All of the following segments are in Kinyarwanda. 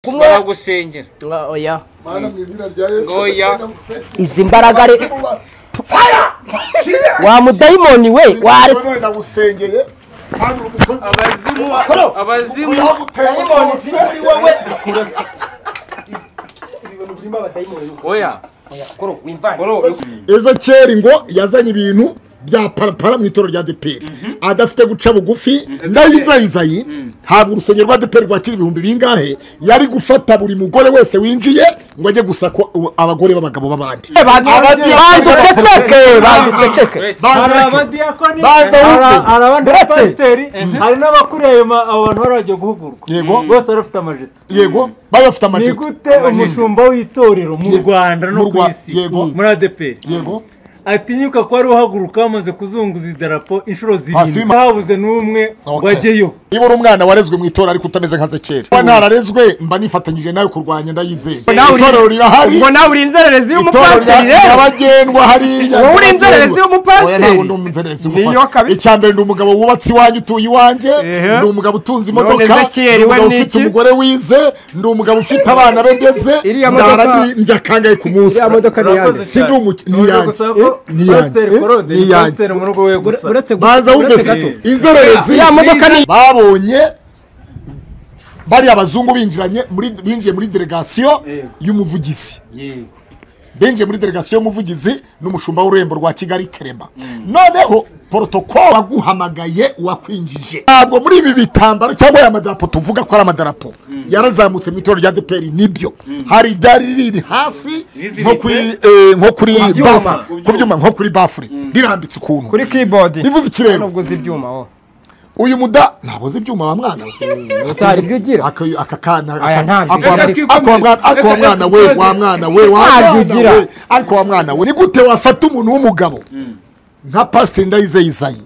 kumwe baragusengera Ah, oya Mana mu izina rya Yesu. Oya. izi mbaraga re Fire! wa mudayimoni we ware None ndagusengeye. Mana uri umukozi. abazimu abazimu Yaguteye rwose. oya koro wimvanye ezekeri ngo yazanye ibintu bya parapara mu itoro rya deperi adafite guca bugufi ndayizayizayi ntabwo urusengero rwa deperi rwakira ibihumbi bingahe yari gufata buri mugore wese winjiye ngo ajye gusa ko u- abagore b'abagabo b'abandi banduceceke banduceceke hari Banza reke. abadiyakoni Banza hari wumve. hari abandi Buretse. bapasiteri hari n'abakuriye ayo ma- abo bantu bari bagiye guhugurwa Yego. bose bari bafite amajipo yego bari bafite ni amacupa gute umushumba w'itorero mu Yego. rwanda Mu no ku Rwa- isi Yego. muri adeperi yego atinyuka ko ari uhaguruka bamaze kuzunguza idarapo inshuro zirindwi wima- ntabuze n'umwe Okay. wajyeyo niba uri umwana warezwe mu itora ariko utameze nka zekeri niba ntararezwe mba nifatanyije nawe kurwanya ndayizeye nawe uri- itorero rirahari ubwo nawe uri inzererezi itorero y'umupasiteri rya- rero nyabagendwa hariya Wowe uri nyabagendwa. inzererezi y'umupasiteri? Oya, ntabwo ndi inzererezi Niyo y'umupasiteri kabisa. icya mbere ndi umugabo wubatse iwanjye utuye iwanjye Ehe. ndi umugabo utunze imodoka Ezekiyeli, ndi we umugabo ni ufite iki? umugore wize ndi umugabo ufite abana be ndetse Iriya ndara modoka- ndi- ndya kangahe ku munsi Iriya modoka ni Urakoze iyande. Si ndi umuki- ni Uraje iyanjye. gusaba ko Ni iyanjye. pasiteri korode Ni ni iyanjye. pasiteri mu rugo we gusa uretse gu- baza wumve uretse se gato inzererezi Iriya modoka ni- babonye bariya abazungu binjiranye muri- binjiye muri delegasiyo Yego. y'umuvugizi yego binjiye muri delegasiyo y'umuvugizi n'umushumba w'ururembo rwa kigali kerema noneho porotokolo waguhamagaye wakwinjije ntabwo muri ibi bitambaro cyangwa aya madarapo tuvuga ko ari amadarapo yarazamutse mu itorero rya deperi nibyo hari iryari riri hasi Riziritse. nko kuri eh, nko kuri byuma. bafure ku byuma nko kuri bafure rirambitse ukuntu kuri keyboard bivuze ikirere nubwo uzi ibyuma wowe uyu muda ntabwo uzi ibyuma wa mwana we hari ibyo ugira aka aka kana Aya ntabyo. ako wa mwana- Reka ako wa mwana ako wa mwana we wa mwana we wa Ntabyo mwana ugira. we ariko wa mwana we ni gute wafata umuntu w'umugabo nka pasiteri ndayizeyizayi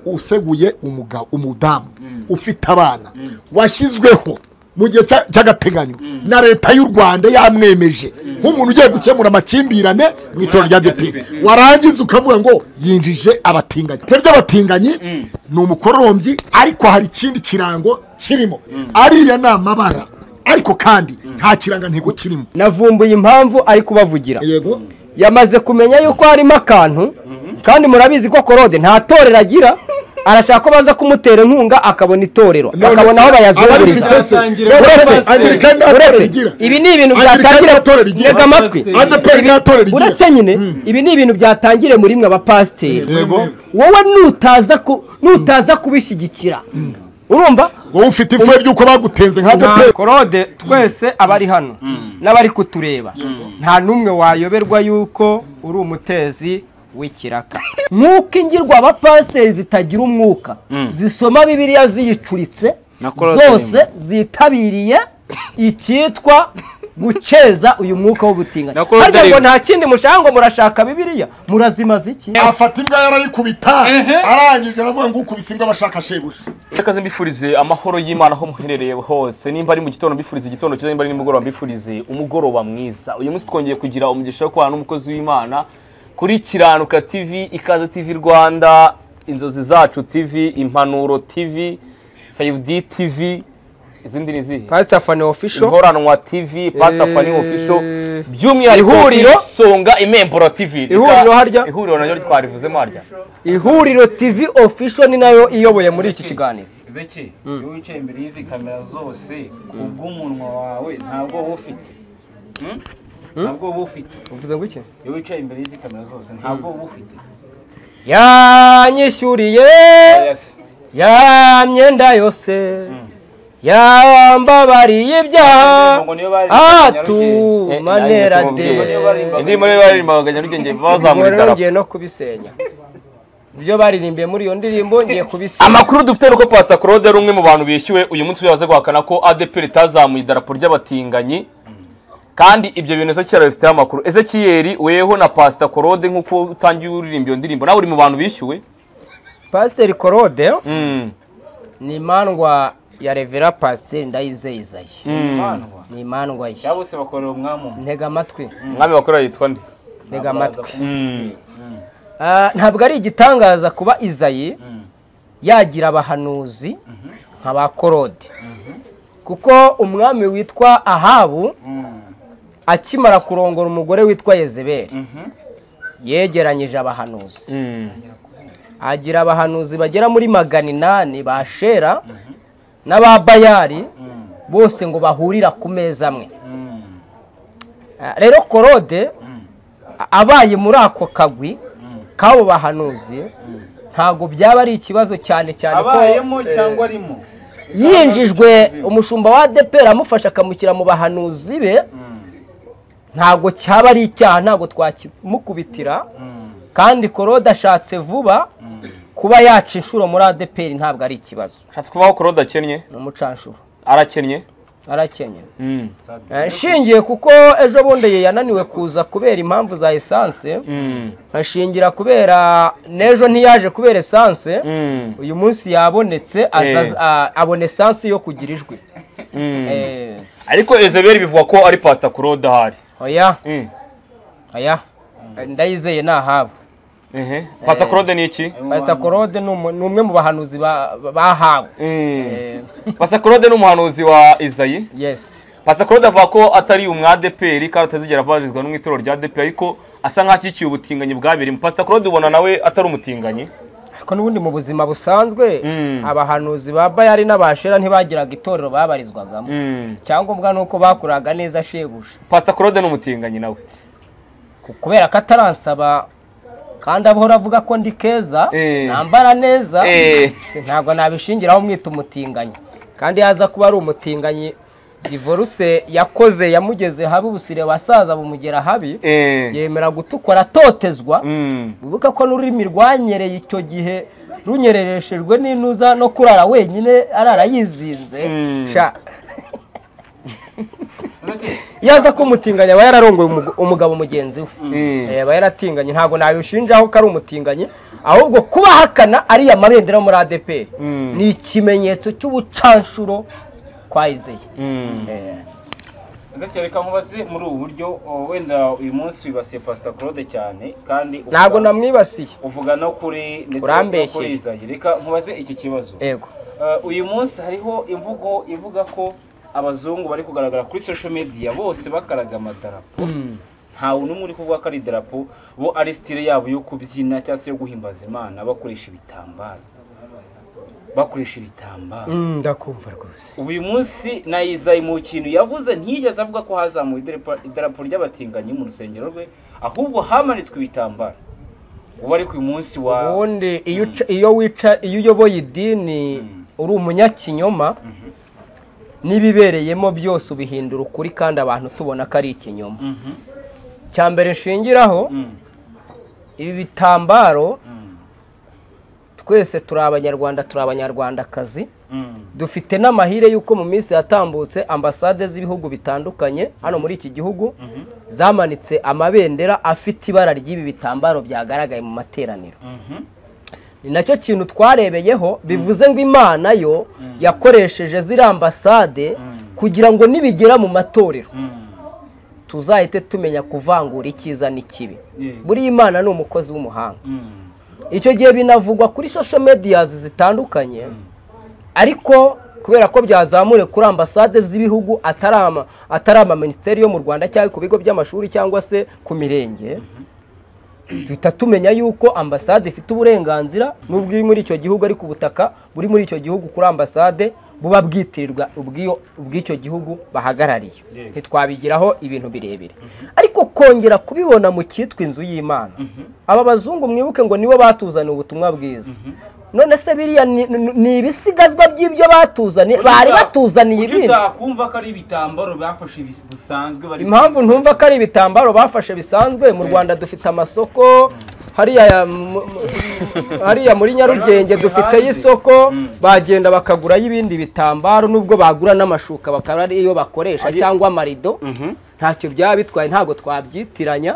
useguye umugabo umudamu ufite abana washyizweho mu gihe cya- cy'agateganyo na leta y'u rwanda yamwemeje nk'umuntu ugiye gukemura amakimbirane mu itorero rya deperi warangiza ukavuga ngo yinjije abatinganyi twe ry'abatinganyi ni umukorombyi ariko hari ikindi kirango kirimo ariya ni amabara ariko kandi nta kirangantego kirimo navumbuye impamvu ari kubavugira yego yamaze kumenya yuko harimo akantu kandi murabizi ko korode nta torero agira arashaka ko baza kumutera inkunga akabona itorero bakabona aho bayazunguriza abafite se Atangire uretse Pasiteri. Angirikani nta uretse- torero igira. ibi ni ibintu Angirikani byatangira nta torero igira. ntega amatwi Pasiteri. adeperi nta torero igira uretse nyine ibi ni ibintu byatangire muri mwe abapasiteri yego wowe nutaza ku- nutaza kubishyigikira urumva wowe ufite ifuhe ry'uko bagutenze nka nta adeperi korode twese abari hano n'abari kutureba nta n'umwe wayoberwa yuko uri umutezi w'ikiraka nk'uko ingirwa abapasiteri zitagira umwuka zisoma bibiriya ziyicuritse Na Claude zose zitabiriye icyitwa gukeza uyu mwuka w'ubutinganyi Na Claude harya ngo Rimwe. nta kindi mushaka ngo murashaka bibiriya murazimaza iki afata imbwa yarayikubita arangije aravuga ngo ukubise imbwa bashaka shebuja Sakaze mbifurize amahoro y'Imana aho muherereye hose nimba ari mu gitondo mbifurize igitondo cyiza nimba ari nimugoroba mbifurize umugoroba mwiza uyu munsi twongeye kugira umugisha wo kubana n'umukozi w'Imana kuri Kiranuka TV Ikaze TV Rwanda inzozi zacu TV impanuro TV 5D TV izindi ni izihe pasita fani ofisho inkoranwa TV Pastor Eh, Fanny Official by'umwihariko ihuriro. isonga imemburo TV Ihuriro harya. ihuriro naryo twarivuzemo harya ihuriro tivi ofisho ni nayo iyoboye muri iki kiganiro zeki iyo wicaye imbere y'izi kamera zose kubw'umunwa wawe ntabwo wowe ufite Hmm? ntabwo wowe ufite uvuze ngo iki iyo wicaye imbere y'izi kamera zose ntabwo wowe ufite yanyishyuriye Yes. ya myenda yose yambabariye ibyaha Ngo niyo bari- Eh, atuma nanjye ntera de tubabwire. Indirimbo muri rero baririmbaga Nyarugenge bazamura idarapo ngiye no kubisenya ibyo baririmbiye muri iyo ndirimbo ngiye kubisenya amakuru dufite ni uko pasita claude ari umwe mu bantu bishyuwe uyu munsi yaze guhakana ko adeperi itazamuye idarapo ry'abatinganyi kandi ibyo bintu ezekiyeli abifiteho amakuru ezekiyeli weho na pasita claude nk'uko utangiye uririmba iyo ndirimbo nawe uri mu bantu bishyuwe pasiteri korode Mm. ni imandwa ya revera pasiteri ndayizeyizaye imandwa ni imandwa ye cyangwa bose bakorera umwami umwe ntega amatwi umwami bakorera yitwa nde ntega amatwi Mm. Ah, ntabwo ari igitangaza kuba izayi yagira abahanuzi nka ba korode kuko umwami witwa ahabu akimara kurongora umugore witwa yezebeli yegeranyije abahanuzi agira abahanuzi bagera muri magana inani ba shera n'ababayari bose ngo bahurira ku meza amwe Ah, rero korode abaye muri ako kagwi k'abo bahanuzi ntabwo byaba ari ikibazo cyane cyane ko abayemo cyangwa arimo yinjijwe umushumba wa adeperi amufasha akamushyira mu bahanuzi be ntabwo cyaba ari icyaha ntabwo twakimukubitira kandi korode ashatse vuba kuba yaca inshuro muri adeperi ntabwo ari ikibazo Ushatse kuvaho korode akennye ni umucanshuro arakennye arakennye Mm. Eh, nshingiye kuko ejo bundi ye yananiwe kuza kubera impamvu za esanse Mm. nkashingira kubera n'ejo ntiyaje kubera esanse Mm. uyu munsi yabonetse aza- Eh. a- abona esanse yo kugira ijwi Mm. Eh, ariko ezeberi bivugwa ko ari pasita korode ahari oya Mm. oya ndayizeye ni ahabo Ehe. pasita korode ni iki pasita korode ni umu- ni umwe mu bahanuzi ba- ba- bahawe Eh. pasita korode ni umuhanuzi wa izayi yesi pasita korode avuga ko atari umwadeperi kandi atazigera abarizwa no mu itorero rya deperi ariko asa nk'ashyigikiye ubutinganyi bwabirimo pasita korode ubona nawe atari umutinganyi ariko n'ubundi mu buzima busanzwe Mm. abahanuzi ba bayari n'abashera ntibagiraga itorero babarizwagamo Mm. icyangombwa ni uko bakuraga neza shebuja pasita korode ni umutinganyi nawe Ku- kubera ko ataransaba kandi ahora avuga ko ndi keza Eh. nambara neza Eh. si- ntabwo nabishingiraho mwita umutinganyi kandi yaza kuba ari umutinganyi divorce yakoze yamugeze habi ubusire basaza bumugera habi Eh. yemera gutukura atotezwa Mm. wibuka ko n'ururimi rwanyereye icyo gihe runyerereshejwe n'intuza no kurara wenyine arara yizinze Mm. sha iyo aza kumutinganya aba yararongoye umugo- umugabo mugenzi we Mm. Eh, aba yaratinganye ntabwo nabishinjaho ko ari umutinganyi ahubwo kuba ahakana ariya mabendera yo muri adeperi ni ikimenyetso cy'ubucanshuro kwa izeye Mm. Eh, ndetse reka nkubaze muri ubu buryo o, wenda uyu munsi wibasiye pasita claude cyane kandi uvuga- ntabwo namwibasiye uvuga no kuri ndetse no Urambeshyeye. kuri izayi reka nkubaze iki kibazo yego Uh, uyu munsi hariho imvugo ivuga ko abazungu bari kugaragara kuri social media bose bakaraga amadarapo ntawe n'umwe uri kuvuga ko ari idarapo bo ari style yabo yo kubyina cyangwa se yo guhimbaza imana bakoresha ibitambaro bakoresha ibitambaro Mm, ndakumva rwose ubu uyu munsi nayizaye mu kintu yavuze ntiyigeze avuga ko hazamuwe idarapo- idarapo ry'abatinganyi mu rusengero rwe ahubwo hamanitswe ibitambaro ubu ariko uyu munsi wa ubundi iyo uca- iyo wica iyo uyoboye idini uri umunyakinyoma n'ibibereyemo byose ubihindura ukuri kandi abantu tubona ko ari ikinyoma Mhm. cya mbere nshingiraho Mm. ibi bitambaro Mm. twese turi abanyarwanda turi abanyarwandakazi Mm. dufite n'amahire y'uko mu minsi yatambutse ambasade z'ibihugu bitandukanye hano muri iki gihugu zamanitse amabendera afite ibara ry'ibi bitambaro byagaragaye mu materaniro Mhm. ni nacyo kintu twarebeyeho bivuze ngo imana yo yakoresheje ziriya ambasade kugira ngo nibigera mu matorero Mm. tuzahite tumenya kuvangura icyiza n'ikibi Yego. buriya imana ni umukozi w'umuhanga Mm. icyo gihe binavugwa kuri social medias zitandukanye ariko kubera ko byazamure kuri ambasade z'ibihugu atari ama- atari amaminisiteri yo mu rwanda cyangwa ku bigo by'amashuri cyangwa se ku mirenge duhita tumenya yuko ambasade ifite uburenganzira n'ubwo iri muri icyo gihugu ariko ubutaka buri muri icyo gihugu kuri ambasade buba bwitirirwa ubw'iyo- ubw'icyo gihugu bahagarariye ntitwabigiraho ibintu birebire ariko kongera kubibona mu cyitwa inzu y'imana aba bazungu mwibuke ngo nibo batuzaniye ubutumwa bwiza none se biriya ni- ni ni ibisigazwa by'ibyo batuzaniye bari batuzaniye Kuki ibindi utakumva ko ari ibitambaro bafashe bis- busanzwe bari impamvu ntumva ko ari ibitambaro bafashe bisanzwe mu rwanda dufite amasoko hariya ya- mu- mu- hariya muri nyarugenge Bari dufiteyo hanze. isoko bagenda bakagurayo ibindi bitambaro nubwo bagura n'amashuka bakaba ari yo bakoresha cyangwa amarido ntacyo byaba bitwaye ntabwo twabyitiranya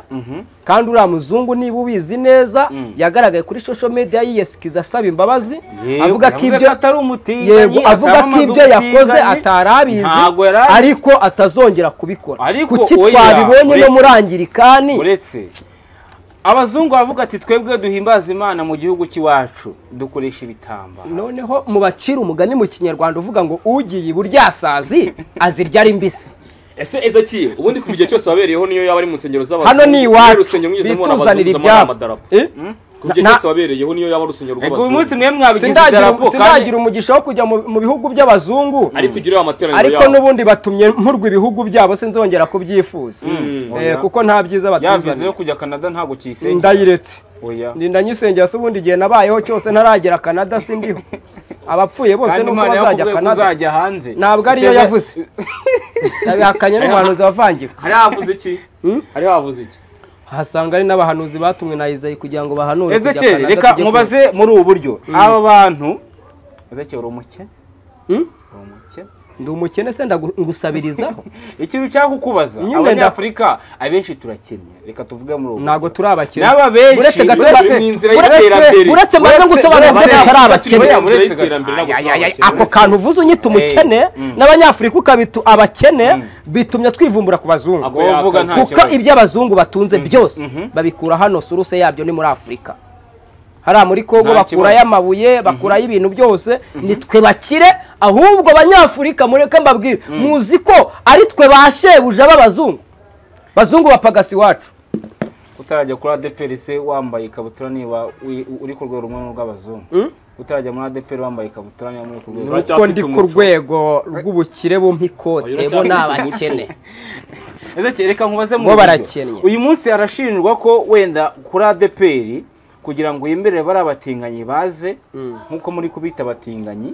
kandi uriya muzungu niba ubizi neza yagaragaye kuri social media yiyesikiza asaba imbabazi avuga ko ibyo atari umutinganyi yego avuga ko atamamaza ibyo yakoze umutinganyi. atari abizi Ntabwo yari abizi. ariko atazongera kubikora Ariko kuki oya, twabibonye no uretse- muri angirikani uretse abazungu baravuga ati twebwe duhimbaza imana mu gihugu cy'iwacu dukoresha ibitambaro noneho mu bacira umugani mu kinyarwanda uvuga ngo ugiye iburyasazi azirya ari mbisi ese ezekiye ubundi ku gihe cyose wabereyeho niyo yaba ari mu nsengero z'abantu hano ni iwacu urusengero mwigeze mubona bituzanira abazungu zamara ibyabo amadarapo Eh? ku gihe Na- cyose wabereyeho niyo yaba ari urusengero Ego uyu rw'abazungu munsi mwe mwabigize sindagira idarapo kandi sindagira umugisha wo kujya mu mu bihugu by'abazungu ariko ugire amateraniro ariko n'ubundi batumye nkurwa ibihugu byabo sinzongera kubyifuza Eh, kuko nta byiza yabize batuzanira yo kujya canada ntabwo kiyisenge ndayiretse oya ndinda nyisengera se ubundi igihe nabayeho cyose ntaragera canada sindiho abapfuye bose kandi nuko imana bazajya yakubwiye ko canada uzajya hanze ntabwo ariyo Ese- yavuze yabihakanye n'umuhanuzi wavangirwa hari havuze iki hari havuze iki hasanga ari n'abahanuzi batumwe na Isayi kugira ngo bahanure kujya ezekeri Canada reka tujye mubaze muri ubu buryo aba bantu ezekeri uri umukene Hmm? uri umukene ku- ndi umukene se ndagu- ngusabirizaho ikintu cyakukubaza Nyine abanyafurika abenshi turakennye reka tuvuge muri ubu ntabwo turi abakene n'aba benshi Uretse gato uretse- bari mu inzira uretse- y'iterambere. uretse maze gusobanura ko uretse- batari abakene uretse- Muri uretse- iterambere ntabwo Ay, ay, ay, turabakene. ako kantu uvuze unyita umukene n'abanyafurika ukabitu abakene bitumye twivumbura ku bazungu Abo Wovuga nta kuko kibazo. iby'abazungu batunze byose babikura hano suruse yabyo ni muri afurika hariya muri kongo Nta bakurayo kibazo. amabuye bakurayo ibintu byose ni twe bakire ahubwo abanyafurika mureke mbabwire muzi ko ari twe ba shebuja b'abazungu bazungu bapagasi iwacu utarajya kuri adeperi se wambaye ikabutura niba wi- uri ku rwego rumwe n'urw'abazungu utarajya muri adeperi wambaye ikabutura niba muri ku rwego rumwe kuko ndi ku rwego rw'ubukire bumpa ikote bo ni abakene Ezekeri, reka nkubaze mu Bo buryo. barakennye. uyu munsi arashinjwa ko wenda kuri adeperi kugira ngo yemerere bari abatinganyi baze nk'uko muri kubita abatinganyi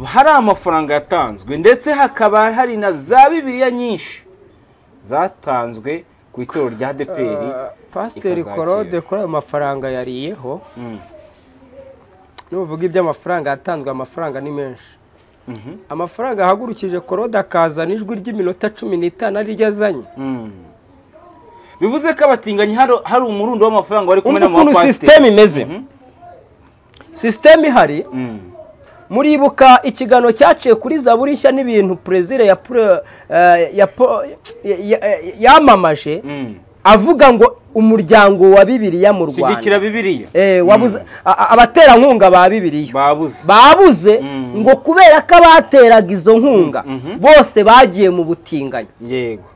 hari amafaranga yatanzwe ndetse hakaba hari na za bibiliya nyinshi zatanzwe ku itorero rya adeperi pasiteri ikazakira. korode kuri ayo mafaranga yariyeho Mm. nuvuga iby'amafaranga yatanzwe amafaranga ni menshi amafaranga ahagurukije korode akazana ijwi ry'iminota cumi n'itanu ariryo azanye Mm. bivuze ko abatinganyi hari hari umurundo w'amafaranga bari kumwe umva n'ama ukuntu sisiteme imeze sisiteme ihari muribuka ikiganiro cyaciye kuri zaburi nshya n'ibintu perezida ya pro- eh, ya po- ya- ya- yamamaje avuga ngo umuryango wa bibiliya mu shyigikira rwanda bibiliya Eh, wabuze- a- a- abaterankunga ba bibiliya babuze babuze ngo kubera ko abateraga izo nkunga bose bagiye mu butinganyi yego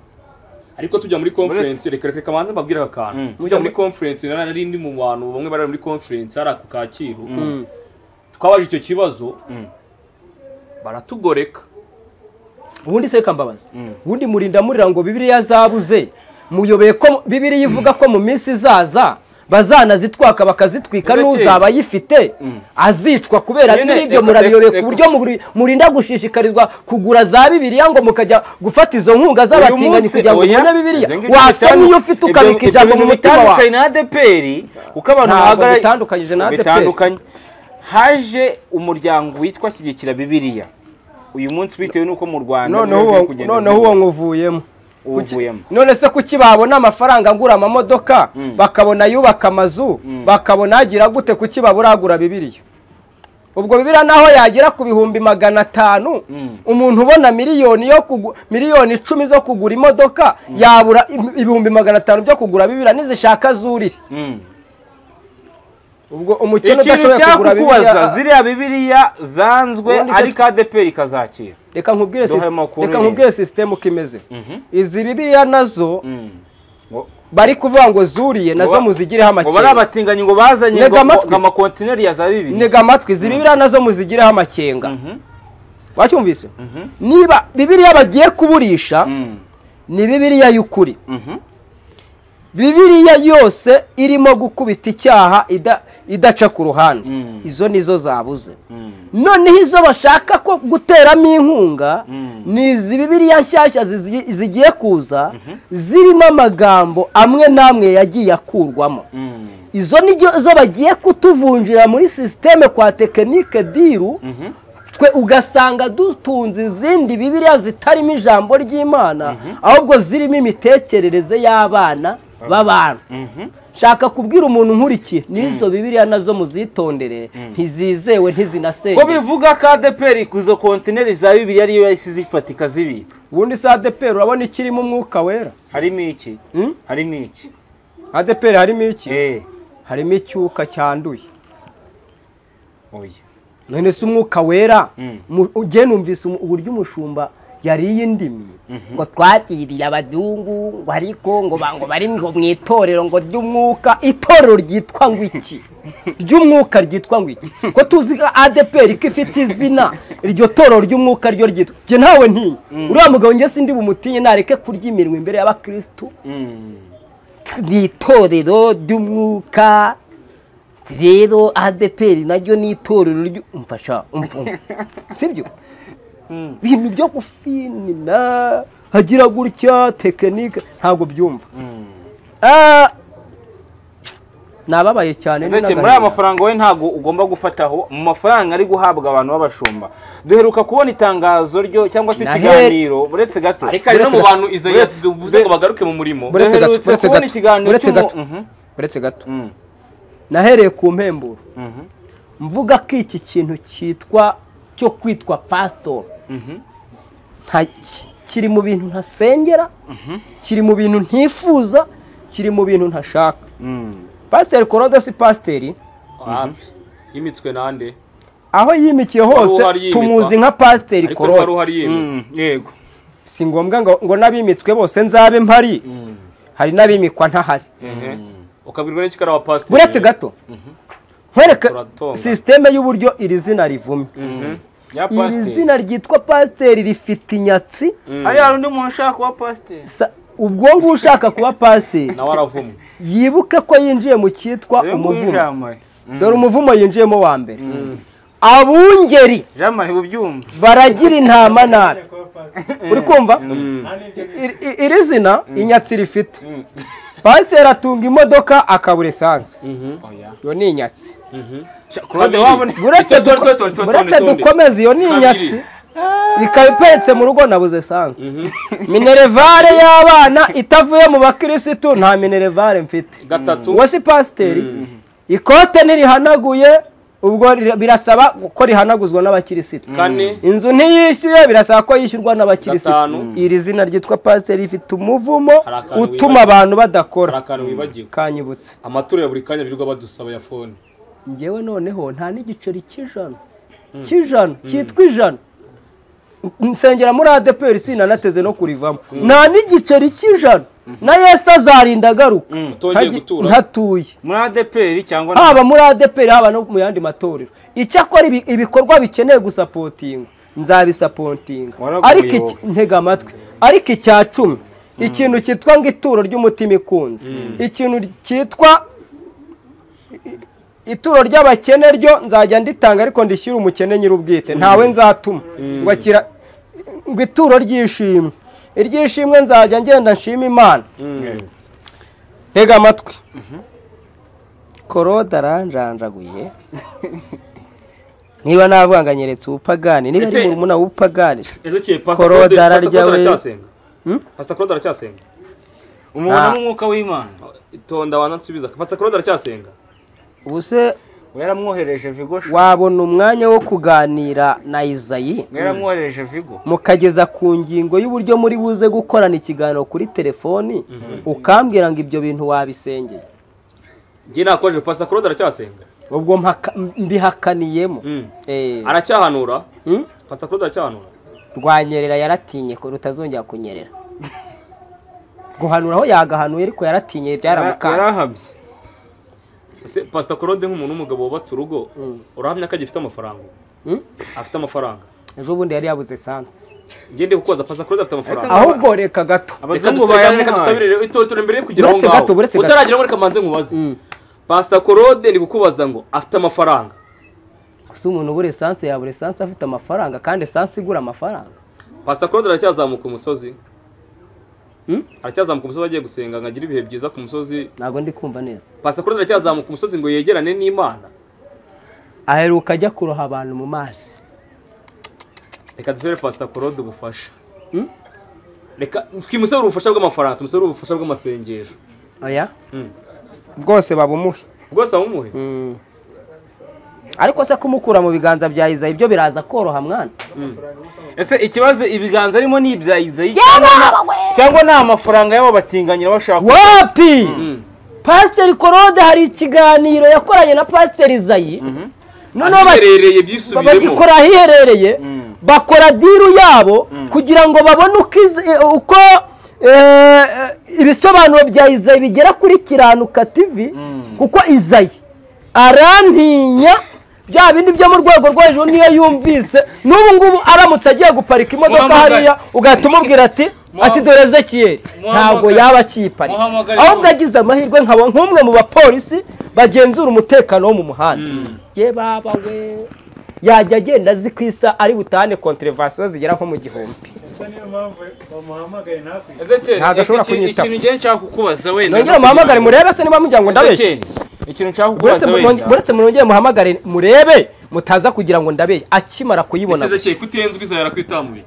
ariko tujya muri conference reka reka manze mbabwire aka kantu tujya muri conference nari nari ndi mu bantu bamwe bari muri conference hari ako Kacyiru twabajije icyo kibazo baratugoreka ubundi se kambabazi ubundi murinda murira ngo bibiriya zabuze muyobeye ko bibiriya ivuga ko mu minsi izaza bazanazitwaka bakazitwika Ndetse- n'uzaba ayifite azicwa kubera Nyine, bibiri ibyo reka- murabiyobeye ku reka- buryo muri- murinda gushishikarizwa kugura za bibiriya ngo mukajya gufata izo nkunga z'abatinganyi kugira ngo mubone bibiriya wasoma iyo ufite ukabika ijambo mu mutima wawe na adeperi uko abantu Ntabwo bahagara bitandukanyije na ADEPR. bitandukanye haje umuryango witwa shyigikira bibiliya uyu munsi bitewe n'uko mu rwanda noneho bimaze uwo kugenda noneho ziba. uwo nguvuyemo Kuki- Uwuvuyemo. none se kuki babona amafaranga agura amamodoka bakabona ayubaka amazu bakabona agira gute kuki babura agura bibiriya ubwo bibiriya naho yagera ku bihumbi magana atanu umuntu ubona miliyoni yo kugu- miliyoni icumi zo kugura imodoka yabura im- ibihumbi magana atanu byo kugura bibiriya nizishaka zurire Mm. ubwo umukene ikintu udashoboye kugura cyakukubaza bibiriya ziriya bibiliya zanzwe Ubundi se ariko adeperi ikazakira reka nkubwire Duhe sisite- amakuru reka nyine. nkubwire sisitemu uko imeze izi bibiriya nazo Ngo- bari kuvuga ngo zuriye nazo Ngo- muzigireho ngo bari amakenga abatinganyi ngo bazanye Ntega ngo ngo- amatwi. ngo amakontineri ya za bibiliya ntega amatwi izi bibiriya nazo muzigireho amakenga wacyumvise niba bibiriya bagiye kuburisha Mm. ni bibiriya y'ukuri Mhm. bibiriya yose irimo gukubita icyaha ida- idaca ku ruhande Mm. izo nizo zabuze Mm. noneho izo bashaka ko guteramo inkunga ni izi bibiriya nshyashya zizi- zigiye kuza zirimo amagambo amwe n'amwe yagiye akurwamo Mm. izo ni zo bagiye kutuvunjira muri sisiteme kwa tekinike diru twe ugasanga dutunze izindi bibiriya zitarimo ijambo ry'imana ahubwo zirimo imitekerereze y'abana b'abantu shaka kubwira umuntu nkurikiye n'izo bibiriya nazo muzitondere ntizizewe ko ntizinasenge bivuga ko adeperi izo kontineri za bibiliya ariyo yahise izifata ikazibika ubundi se adeperi urabona ikirimo umwuka wera harimo iki Mm? harimo iki adeperi harimo iki Eh, harimo icyuka cyanduye oya. none se umwuka wera mu- ugenda numvise umu- uburyo umushumba yariye indimi ngo twakiriye abazungu ngo ariko ngo ba- ngo bari ngo mu itorero ngo ry'umwuka itorero ryitwa ngo iki ry'umwuka ryitwa ngo iki ko tuzi ko adeperi ko ifite izina iryo torero ry'umwuka ryo ryitwa njye ntawe ntiye uriya mugabo njye sindi bumutinye nareke kurya iminwa imbere y'abakirisitu ni itorero ry'umwuka rero adeperi naryo ni itorero ryo umfasha umfumba sibyo ibintu byo gufinina hagira gutya tekinike ntabwo byumva Ah, nababaye cyane ni Ndetse muri n'agahinda. aya mafaranga we ntabwo ugomba gufataho mu mafaranga ari guhabwa abantu b'abashumba duheruka kubona itangazo ryo cyangwa se Nahere- ikiganiro buretse gato ariko ari no mu bantu izo Uretse- yavuze ngo bagaruke mu murimo Buretse gato, duherutse buretse kubona gato, ikiganiro buretse cy'umu- gato. Mhm, uretse gato mhm, nahereye ku mpemburo mhm, mvuga ko iki kintu cyitwa cyo kwitwa pasitori mhm. nta ki- kiri mu bintu ntasengera kiri mu bintu ntifuza kiri mu bintu ntashaka Mm. pasiteri korode si pasiteri yimitswe nande aho yimikiye hose Wari uhariyimikwa. tumuzi nka pasiteri ariko wari korode uhari yemye Mm, yego si ngombwa ngo ngo n'abimitswe bose nzabe mpari hari n'abimikwa ntahari ukabwirwa n'iki ari abapasiteri buretse gato nkwereke Turatonga. sisiteme y'uburyo iri zina rivumye Mhm. ya iri pasiteri zina ryitwa pasiteri rifite inyatsi hariya hari undi muntu ushaka kuba pasiteri Sa- ubwo ngubu ushaka kuba pasiteri nawe aravumwe yibuke ko yinjiye mu cyitwa Rero nguyu umuvumo jamari dore umuvumo yinjiyemo wa mbere abungeri jamari ubyumva baragira intama nabi uri kumva Iri- iri- iri zina inyatsi rifite pasiteri atunga imodoka akabura esansi iyo ni inyatsi claude wabona- buretse Tonde, duko- tonde, tonde, buretse tonde, tonde. dukomeze iyo ni inyatsi ikaba iparitse mu rugo nabuze esanse minerevare y'abana itavuye mu bakirisitu nta minerevare mfite gatatu uwo si pasiteri ikote ntirihanaguye ubwo rira- birasaba ko rihanaguzwa n'abakirisitu kane inzu ntiyishyuye birasaba ko yishyurwa Gatanu. n'abakirisitu iri zina ryitwa pasiteri rifite umuvumo Hari akantu utuma abantu badakora hari akantu wibagiwe kanyibutse amaturo ya buri kanya birirwa badusaba ya fone ngewe noneho nta n'igiceri cy'ijana cy'ijana cyitwa ijana nsengera muri adeperi sinanateze no kurivamo nta n'igiceri cy'ijana na yesu azarinda agaruka utongeye Ntaji- gutura ntatuye muri adeperi cyangwa haba muri adeperi haba no mu yandi matorero icyakora ibi- ibikorwa bikeneye gusapotinga nzabisapotinga Waraguye ariko iki- wowe. ntega amatwi ariko icya cumi ikintu cyitwa ngo ituro ry'umutima ikunze ikintu cyitwa i- ituro ry'abakene ryo nzajya nditanga ariko ndishyire umukene nyir'ubwite ntawe nzatuma ngo akira ngo ituro ry'ishimwe iry'ishimwe nzajya ngenda nshima imana ntega amatwi korode aranjanjaguye niba navanganyeretse ubupagani niba ari Ese- murumuna w'ubupagani ejo kiye Claude pasiteri ararya we. aracyasenga pasiteri claude aracyasenga umuntu Nta. n'umwuka w'imana itonda wanansubiza pasiteri claude aracyasenga ubu se we yaramwohereje vigo sha. wabona umwanya wo kuganira na izayi we yaramwohereje vigo mukageza ku ngingo y'uburyo muri buze gukorana ikiganiro kuri telefoni ukambwira ngo ibyo bintu wabisengeye ngiye nakoje pasiteri claude aracyasenga ubwo mpaka- mbihakaniyemo Mm. Eh, aracyahanura mm? pasiteri claude aracyahanura rwanyerera yaratinye ko rutazongera kunyerera guhanura aho yagahanuye ariko yaratinye byaramukanze yarahabye ese pasiteri claude nk'umuntu w'umugabo wubatse urugo urahamya ko agifite amafaranga Mm? afite amafaranga ejo bundi yari yabuze esanse ngende kukubaza pasiteri claude afite amafaranga ahubwo reka gato reka abazungu dusabire reka bayamuhaye dusabire rero itoto mbere yo kugera aho Buretse ngaho gato, buretse gato. utaragera aho reka manze nkubaze pasiteri claude ni kukubaza ngo afite amafaranga gusa umuntu ubura esanse yabura esanse afite amafaranga kandi esanse igura amafaranga pasiteri claude aracyazamuka umusozi Mm? aracyazamuka umusozi agiye gusenga ngo agire ibihe byiza ku musozi ntabwo ndi kumva neza pasiteri claude aracyazamuka umusozi ngo yegerane n'imana aheruka ajya kuroha abantu mu mazi reka dusabire pasiteri claude ubufasha Mm? reka twimusabire ubufasha bw'amafaranga tumusabire ubufasha bw'amasengesho oya Mm. bwose babumuhe rwose abumuhe ariko se kumukura mu biganza bya izayi ibyo biraza koroha mwana ese ikibazo ibiganza arimo ni ibya izayi cyangwa ni- cyangwa ni amafaranga y'abo batinganyi bashaka wapi pasiteri korode hari ikiganiro yakoranye na pasiteri zayi noneho ba- ahiherereye ba- byisubiremo bagikora ahiherereye bakora diru yabo kugira ngo babone uko izi- eh, uko eh, eh, ibisobanuro bya izayi bigera kuri kiranuka tivi kuko izayi arantinya bya bindi byo mu rwego rwo hejuru niyo yumvise n'ubu ngubu aramutse agiye guparika imodoka Muhamagare. hariya ugahita umubwira ati ati dore ezekiyeri ntabwo Muhamagare. yaba akiyiparitse Muhamagare. ahubwo agize amahirwe nkaba nk'umwe mu bapolisi bagenzura umutekano wo mu muhanda ye baba we yajya agenda azi ku isa ari butane konterevasiyo zigera nko mu gihumbi gusa niyo mpamvu bamuhamagaye ntakwiye Ezekiel, Ntabwo ashobora iki- kunyitaho. ikintu ngiye nshaka kukubaza wenda nongere muhamagare murebe se niba mujya ngo ndabeshye Ezekiel, ikintu nshaka Buretse kukubaza mu- wenda buretse munongere muhamagare murebe mutaza kugira ngo ndabeshye akimara kuyibona Ezekiel kutiyenzwe izahera kwitamuye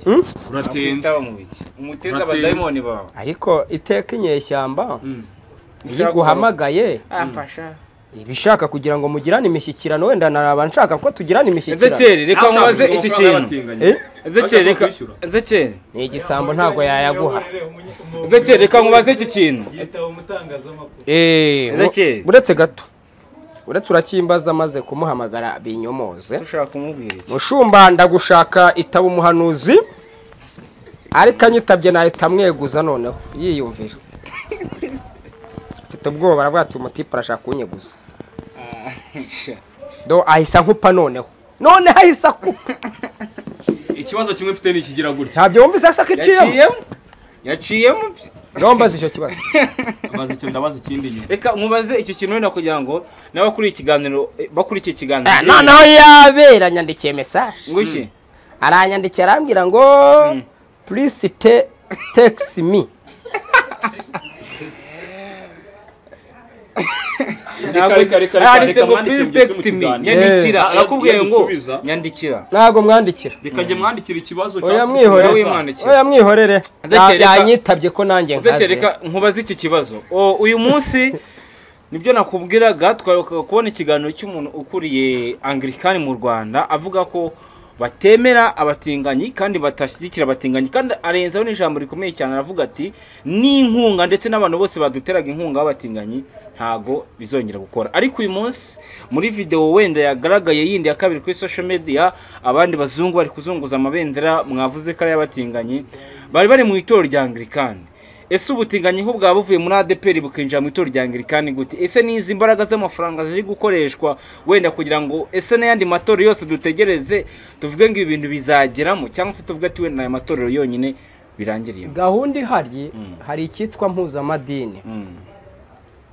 uratenze Kwitaba mu biki? umuteze Urateye abadayimoni bawe ariko iteka inyeshyamba iyo Ushaka iguhamagaye amfasha iba ishaka kugira ngo mugirane imishyikirano wenda naraba nshaka ko tugirana imishyikirano Ezekiel, reka nkubaze iki kintu Eh? Ezekiel, reka Ezekiel, ni igisambo ntabwo yayaguha Ezekiel, reka nkubaze iki kintu yitaba umutangazamakuru Eh, Ezekiel. u- uretse gato uretse uracyimbaza amaze kumuhamagara binyomoze ushaka kumubwira iki mushumba ndagushaka itaba umuhanuzi ariko anyitabye nahita amweguza noneho yiyumvira mfite ubwoba aravuga ati umutipe arashaka kunyeguza do ahisa nkupa noneho noneho ahisa akupa ikibazo kimwe mfite ni ikigira gutya ntabyo wumvise asa kiciyemo yaciyemo yaciyemo nombaza icyo kibazo abaza icyo ndabaza ikindi nyuma reka nkubaze iki kintu wenda kugira ngo nawe kuri iki kiganiro eh, bakuri iki kiganiro Ah, noneho yabera nyandikiye mesaje ngushye aranyandikira arambwira ngo please te text me Ntabwo- reka, reka, reka, handitse reka, ngo mwandike please mugire mu text me kiganiro." nyandikira Eh. arakubwiye Agiye ngo gusubiza. nyandikira ntabwo mwandikira rikajya mwandikira ikibazo oya nawe mwihorere wimwandikira. oya mwihorere Ndetse Ya- reka- yanyitabye ko nanjye ndetse nkaze reka nkubaze iki kibazo O, uyu munsi nibyo nakubwiraga twaheruka kubona ikiganiro cy'umuntu ukuriye angirikani mu rwanda avuga ko batemera abatinganyi kandi batashyigikira abatinganyi kandi arenzaho n'ijambo rikomeye cyane aravuga ati n'inkunga ndetse n'abantu bose baduteraga inkunga b'abatinganyi ntago bizongera gukora ariko uyu munsi muri video wenda yagaragaye yindi ya kabiri kuri social media abandi bazungu bari kuzunguza amabendera mwavuze ko ari ay'abatinganyi bari bari mu itorero rya angirikani ese ubutinganyi ho bwaba buvuye muri adeperi bukinjira mu itorero rya angirikani gute ese n'izi mbaraga z'amafaranga ziri gukoreshwa wenda kugira ngo ese n'ayandi matorero yose dutegereze tuvuge ngo ibi bintu bizageramo cyangwa se tuvuge ati wenda aya matorero yonyine birangiriyemo gahunda ihari hari icyitwa mpuzamadini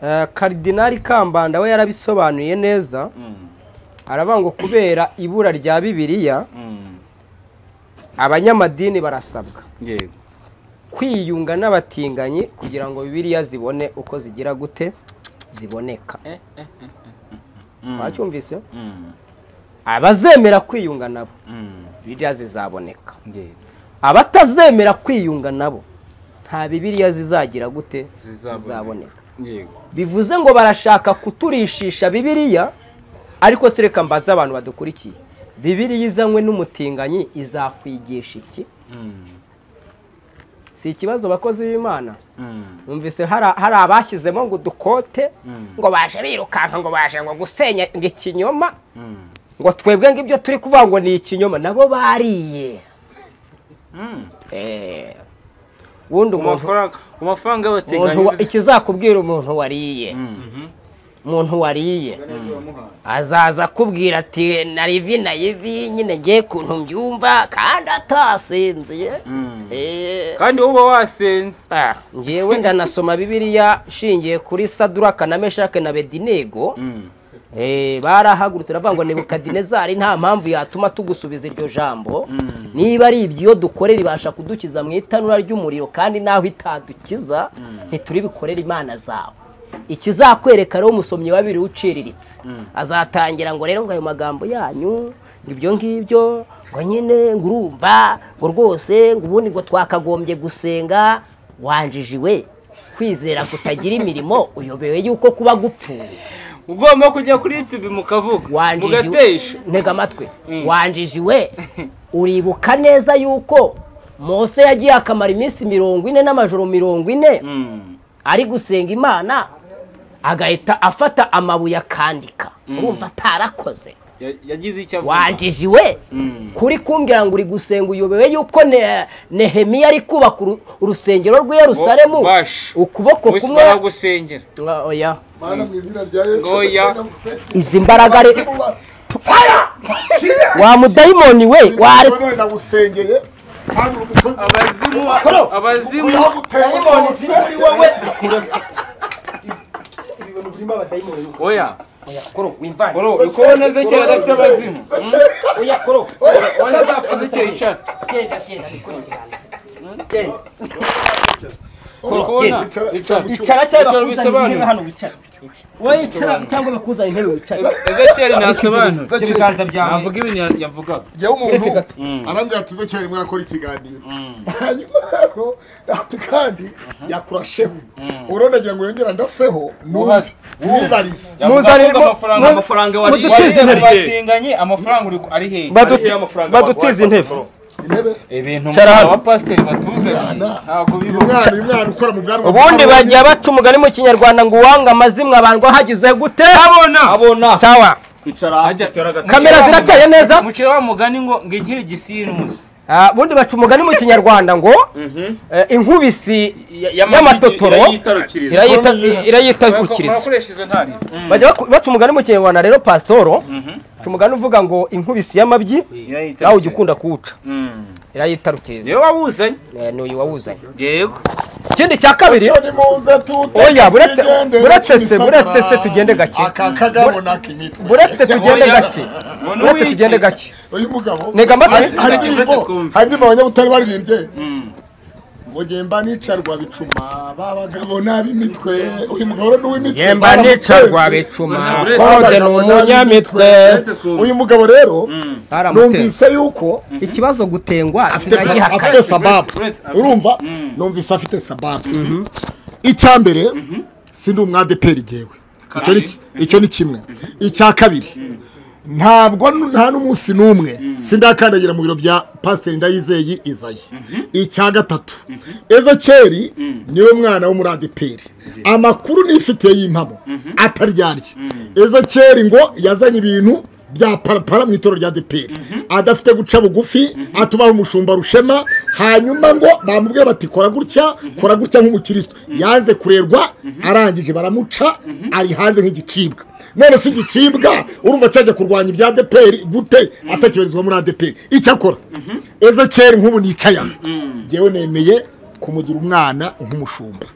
Eh, karidinali kambanda we yarabisobanuye neza aravuga ngo kubera ibura rya bibiliya abanyamadini barasabwa yego kwiyunga n'abatinganyi kugira ngo bibiliya zibone uko zigira gute ziboneka twacyumvise abazemera kwiyunga nabo bibiliya zizaboneka yego abatazemera kwiyunga nabo nta bibiliya zizagira gute Zizaboneka. zizaboneka yego bivuze ngo barashaka kuturishisha bibiliya ariko se reka mbaze abantu badukurikiye bibiliya izanywe n'umutinganyi izakwigisha iki si ikibazo bakozi b'imana numvise hari hari abashyizemo ngo udukote ngo baje birukanka ngo baje ngo gusenya ngo ikinyoma ngo twebwe ngo ibyo turi kuvuga ngo ni ikinyoma nabo bariye Eh, wundi ku umuntu mafaranga ku mafaranga umuntu wa- y'abatinganyi ikizakubwira umuntu wariye umuntu wariye azaza akubwira ati nari ivi na ivi nyine ngiye kuntu mbyumva kandi atasinziye Eh, kandi wowe uba wasenze ah, njyewe ndanasoma bibiliya nshingiye kuri saduraka na meshake na bedinego Eh, barahagurutse baravuga ngo nebukadinezari nta mpamvu yatuma tugusubiza iryo jambo niba ari ibyo dukorera ibasha kudukiza mu itanura ry'umuriro kandi naho itadukiza ntituribikorera imana zawe ikizakwereka rero umusomyi wa bibiri uciriritse azatangira ngo rero ngo ayo magambo yanyu ngo ibyo ngibyo ngo nyine ngo urumva ngo rwose ngo ubundi ngo twakagombye gusenga wanjijiwe kwizera kutagira imirimo uyobewe yuko kuba gupfuye ugomba kujya kuri youtube mukavuga mugatesha wanjijiwe ntega amatwi wanjijiwe uribuka neza yuko mose yagiye akamara iminsi mirongo ine n'amajoro mirongo ine ari gusenga imana agahita afata amabuye akandika urumva atarakoze Ya- yagize icyo avuga wanjije we kuri kumbwira ngo uri gusenga uyobewe yuko Ne- nehemiya ari kubaka uru- urusengero rw'i yerusalemu bash. ukuboko Wese kumwe baragusengera Ah, oya mana mu izina rya yesu Oya. izi mbaraga re wa mudayimoni we ware nagusengeye kandi uri umukozi abazimu abazimu yaguteye rwose oya wimvane bro uko uboneze kera adafite abazimu oya koro ubona zapfuze kera icana genda genda bikurikirane uri kubona Icara- icara cyangwa Icara bakuzanire intebe bisobanure. hano wicara wowe icara cyangwa bakuzanire intebe wicare ezekiyeli ntasobanura Ezekiel, ibiganza byawe navuga ibintu ya- yavugaga jyewe umuntu Keretse gato. arambwira ati uze cyane rimwe arakora ikiganiro hanyuma rero ati kandi yakurasheho urondagira ngo yongera ndaseho numve Uhari. nibarize yavuze Muzanire avuga mu- amafaranga mu- amafaranga wariye mudutize wariye intebe. batinganye amafaranga uri ku- ari he Ari he amafaranga badutize baguhaye? intebe intebe ibintu Cara hano. abapasiteri batuze ntabwo uyu bibaho mwana uyu mwana ukora mu bwanwa ubundi bajya baca umugani mu kinyarwanda ngo uwanga amazimwe abandwa hagize gute abona abona sawa kamera zirateye neza umukire wa mugani ngo ngo inkiri gisinuze Ah, ubundi baca umugani mu kinyarwanda ngo eh, inkubisi y'amatotoro irayita- irayitarukiriza murakoresha izo ntari bajya baku- baca umugani mu kinyarwanda rero pasitoro baca umugani uvuga ngo inkubisi y'amabyi nawe ujya ukunda kuwuca irayitarukiriza yewe wawuzanye Eh, ni uyu wawuzanye yego ikindi cya kabiri Cyo nimuze tute Oya, buretse- tugende, buretse se, imisagara. buretse se tugende gake. aka kagabo n'ak'imitwe buretse tugende Oya. gake Ngo buretse n'uwiki. tugende gake uyu mugabo Nega mbatse- hari Nega indirimbo mbatse twumve. hari indirimbo abanyabutare baririmbye ngo gemba nicarwa bicuma babagabo n'ab'imitwe uyu mugabo rero n'uw'imitwe yemba baramuteze. nicarwa bicuma Uretse- kode ni umunyamitwe uyu mugabo rero baramutera numvise yuko ikibazo gutengwa afite sinagihaka afite sababu uretse- uretse- urumva numvise afite sababu icya mbere sindi umwadeperi ngewe Icyo ni ki- icyo ni kimwe icya kabiri ntabwo nu- nta n'umunsi n'umwe sindakandagira mu biro bya pasiteri ndayizeye izayi icya gatatu ezekeri niwe mwana w'umuradeperi amakuru nifitiye y'impamo ataryarya ezekeri ngo yazanye ibintu bya parapara mu itorero rya deperi adafite guca bugufi atubaho umushumba rushema hanyuma ngo bamubwira bati kora gutya kora gutya nk'umukristo yanze kurerwa arangije baramuca ari hanze nk'igicibwa none si igicibwa urumva cyajya kurwanya ibya deperi gute atakibarizwa muri adeperi icyakora ezekeri nk'ubu nicaye aha ngewe nemeye kumugira umwana nk'umushumba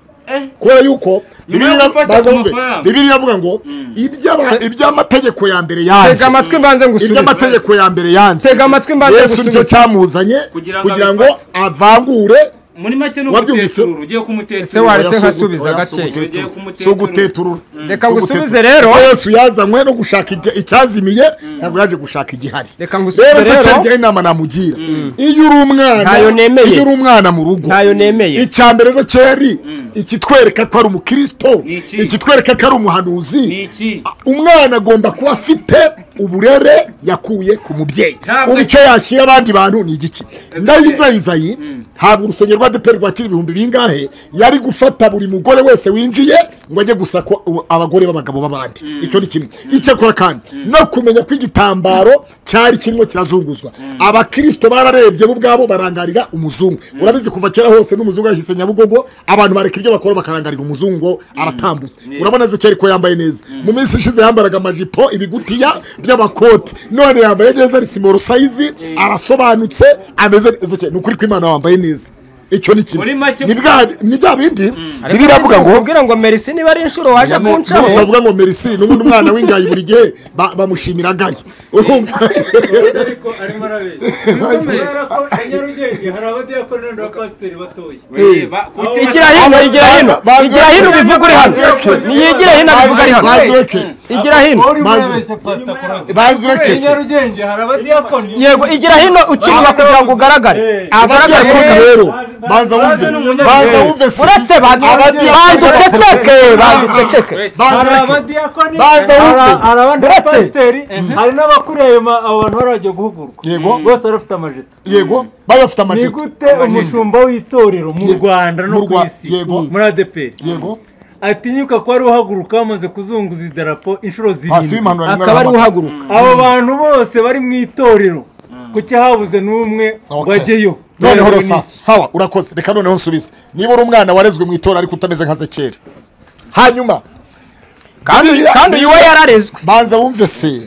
kubera yuko bibiliya yo gufata baza ku bumve, mafaranga. bibiliya iravuga ngo iby'aba- iby'amategeko ya mbere yanze tega amatwi mbanze ibyo ngusubize amategeko ya mbere yanze Tega amatwi mbanze yesu gusubiza. nicyo cyamuzanye Kugira ngo kugira ngo avangure muri make ni Wabyumvise? umuteturura ugiye Ese wari- kumuteturura Baretse nkasubiza Oya, gake. si uguteturura. Ugiye kumuteturura. Si uguteturura Reka Si ngusubize uguteturura. rero. Kuko yesu yazanywe no gushaka ijya- icyazimiye ntabwo yaje gushaka igihari Reka ngusubize rero. cyarya inama namugira iyo uri umwana Ntayo nemeye. iyo uri umwana mu rugo ntayo nemeye icya mbere ze keri ikitwereka ko ari umukristo Ni iki? ikitwereka ko ari umuhanuzi Ni iki? A- umwana agomba kuba afite uburere yakuye ku mubyeyi Ntabwo- ubu icyo yashyira abandi bantu ni igiki ndayizayizayi ntabwo urusengero rwa deperi rwakira ibihumbi bingahe yari gufata buri mugore wese winjiye ngo ajye gusaka u- abagore b'abagabo b'abandi icyo ni kimwe icyakora kandi no kumenya ko igitambaro cyari kirimo kirazunguzwa abakirisito bararebye bo ubwabo barangarira umuzungu urabizi kuva kera hose n'umuzungu yahise nyabugogo abantu bareka ibyo bakora bakarangarira umuzungu ngo aratambutse urabona zekeri ko yambaye neza mu minsi ishize yambaraga amajipo ibigutiya by'amakoti none yambaye neza ari simoro sayizi arasobanutse ameze neza cyane ni ukuri ko imana wambaye neza icyo ni kimwe Muri make- ni bwa- ni bya bindi Ariko biravuga ngo kubwira ngo merisi niba ari inshuro waje kuncaho utavuga ngo merisi n'ubundi umwana w'ingayi buri gihe ba- bamushimira gayi urumva ariko arimo arabeshya kubera ko i nyarugenge hari abadiyakoni n'abapasiteri batoya igira hino igira hino Bazi- igira hino bivuga uri hano niyigira hino bivuga ari hano bazureke igira hino uri Mazi- murabeshya pasita korode bazureke i se nyarugenge hari abadiyakoni yego igira hino ukinwa kugira ngo ugaragare Eh. ugaragare abadiyakoni rero baza wumve baza wumve se uretse Abadiyakoni- baduceceke baduceceke baza hari ureke. abadiyakoni Baza hari- wumve. hari abandi Uretse. bapasiteri hari n'abakuriye abo bantu bari bagiye guhugurwa Yego. bose bari bafite amajeto yego bari bafite ni amajipo gute umushumba w'itorero mu Yego. rwanda no Mu ku Rwa- isi Yego. muri adeperi yego atinyuka ko ari uhaguruka bamaze kuzunguza idarapo inshuro hasi zirindwi w'impanuro akaba ari uhaguruka abo bantu bose bari mu itorero kuki habuze n'umwe Okay. ngo ajyeyo noneho Bayabona rosa iki? sawa urakoze reka noneho nsubize niba uri umwana warezwe mu itora ariko utameze nka zekera hanyuma kandi Bibiriya- kandi uyu we yararezwe banza wumve se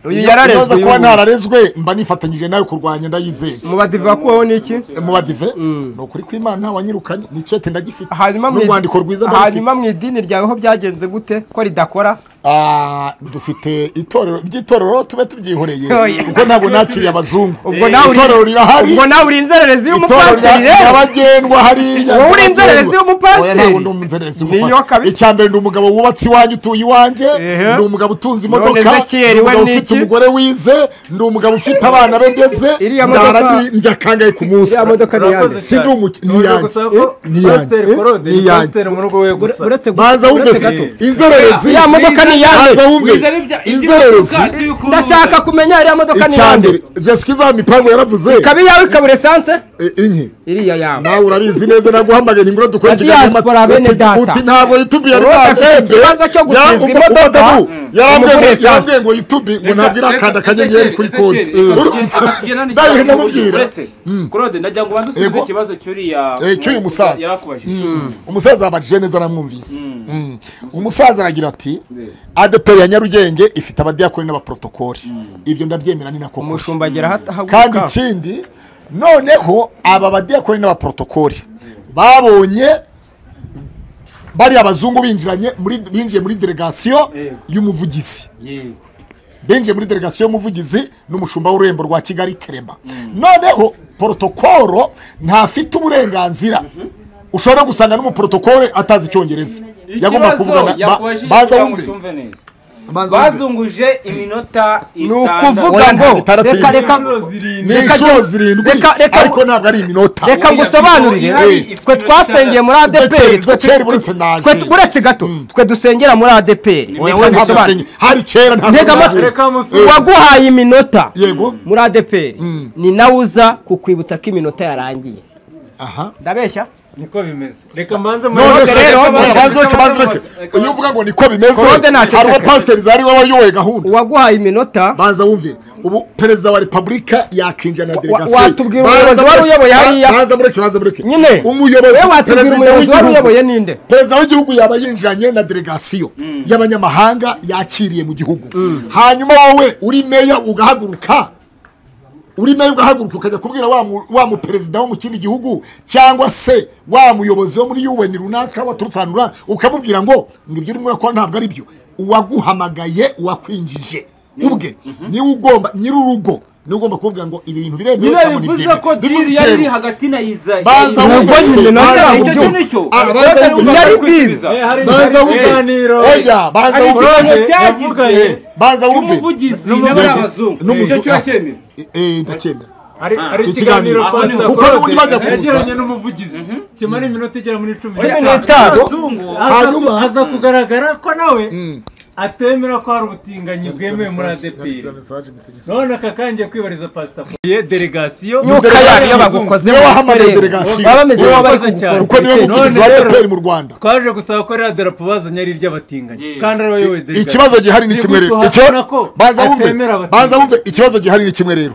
Uyu Iyo- yararezwe iyo nza kuba uyu nguyu. ntararezwe mba nifatanyije nawe kurwanya ndayizeye mu badiva kubaho ni iki mu badive ni ukuri kw'imana wanyirukanye ni icyete ndagifite hanyuma mu n'urwandiko rwiza ndagifite hanyuma mu idini ryawe ho byagenze gute ko ridakora Ah, dufite itorero by'itorero tube tubyihoreye Oya. kuko ntabwo nakiriye abazungu ubwo nawe uri- itorero rirahari ubwo nawe uri inzererezi itorero y'umupasiteri rya- rero ryabagendwa hariya Wowe uri inzererezi ryabagendwa. y'umupasiteri? Oya, ntabwo ndi umunzererezi Niyo w'umupasiteri. kabisa. icyambere ndi umugabo wubatse iwanjye utuye iwanjye Ehe. ndi umugabo utunze None imodoka Ezekiel ndi we umugabo ni ufite iki? umugore wize ndi umugabo ufite abana be ndetse Iriya ndara modoka- ndi- ndya kangahe ku munsi iriya modoka ni Urakoze iyande. si ndi cyane. umuki- ni Nongeye iyanjye. gusaba ko Ni iyanjye. Pasiteri Claude Ni ni iyanjye. Pasiteri mu rugo we Ure- gusa uretse banza wumve uretse se gato inzererezi iriya modoka ni iyande. banza wumve Wize ari ibya- ibyo inzererezi uvuga, ibyo ukunda. ndashaka kumenya iriya modoka ni iyande icyambere jessica izaha mipangu yaravuze ikaba iyawe ikabura esanse Eh, inki iriya yawe nawe urabizi neza naguhamagaye ingura dukwegereye Na diaspora, bene data. uti ntabwo yitubiye ari Ubu bafite ntatembe ikibazo cyo gutizwa imodoka, yarambwiye ngo- umugurisha. yarambwiye ngo yitubi ngo ntabwo iri akanda akanyenyeri kuri konti urumva nawe ndamubwira claude ndagira ngo ubanze usubize Yego. ikibazo cy'uriya Eh, cy'uyu musaza. yarakubajije umusaza yabajije neza aramwumvise Mm. umusaza aragira ati adeperi ya nyarugenge ifite abadiyakoni n'abaporotokoli ibyo ndabyemera ni nako kuri. umushumba agera ahaguruka kandi ikindi noneho aba badiyakoni n'abaporotokoli babonye bariya bazungu binjiranye muri binjiye muri delegasiyo y'umuvugizi binjiye muri delegasiyo y'umuvugizi n'umushumba w'ururembo rwa kigali kerema noneho porotokoro ntafite uburenganzira ushobora gusanga n'umuporotokore atazi icyongereza yagomba kuvugana ba- banza wumve banza wumve. bazunguje iminota ni itandatu ukuvuga ngo Oya, ntabwo itandatu reka irindwi. reka ni inshuro zirindwi Reka inshuro jya- zirindwi reka- reka- ariko ntabwo ari iminota reka ngusobanurire Eh. twe twasengiye muri adeperi Zecheri- Zecheri buretse naje. uretse gato twe dusengera muri adeperi Oya, we ntabwo usenya. hari kera ntabwo ntega nabwo. amatwi Reka musubize. uwaguhaye iminota yego muri adeperi ni nawe uza kukwibutsa ko iminota yarangiye aha ndabeshya niko bimeze reka mbanze none se rero, oya, banza ureke banza ureke Reka- iyo uvuga ngo niko bimeze Claude ntaceceka. hari uwo pasiteri zari we wayoboye gahunda uwaguhaye iminota banza wumve ubu perezida wa repubulika yakinjira na delegasiyo watubwira Banza umuyobozi wari mureke- uyoboye hariya? banza mureke banza mureke Nyine. umuyobozi We watubwira perezida umuyobozi wari w'igihugu. uyoboye ninde? perezida w'igihugu yaba yinjiranye na delegasiyo y'abanyamahanga yakiriye mu gihugu hanyuma wowe uri meya ugahaguruka uri nayo ugahaguruka ukajya kubwira wa mu- wa muperezida wo mu kindi gihugu cyangwa se wa muyobozi wo muri UN runaka waturutse ahantu runaka ukamubwira ngo ngo ibyo urimo urakora ntabwo ari byo uwaguhamagaye uwakwinjije ubwe niwe ugomba nyir'urugo niwe ugomba kubabwira ngo ibi bintu biremewe niba cyangwa bivuze ko diri yari iri kera hagati na iza banza Iza- wumve Ubwo nyine se nawe banza icyo icyo wumve kintu icyo Ah, banza Claude ari wumve bumva yari kwisubiza. deal. hari banza wumve ikiganiro oya banza Hari wumve ikibazo Eh, cyagizwe yavuganye. Eh, banza wumve n'umuvugizi N'umuvugizi. n'abazungu N'umuzu- Icyo kiba cyemewe. Eh, eh, ndacyemera hari hari ikiganiro. ikiganiro Pastor Aho ni- kuko Claude n'ubundi bajya kuza. yagiranye n'umuvugizi kimara iminota igera muri cumi Cumi n'itanu. n'itanu. abazungu Aza- Hanyuma. aza kugaragara ko nawe atemera ko hari ubutinganyi bwemewe muri adeperi none aka kangiye kwibariza pasita ye delegasiyo Nyuka yayo y'abagukoze niwe wahamagaye mu delegasiyo. baba bameze Niwe nk'abari wakoze cyane. kugukora kuko niwe ubutegetsi. muvugizi wa APR mu Rwanda twaje gusaba ko ririya darapo bazanye ari iry'abatinganyi kandi ariwe wayoboye delegasiyo ikibazo gihari ni Ni kimwe rero gutuhakana Icyo- ko banza wumve atemera abatinganyi. banza wumve ikibazo gihari ni kimwe rero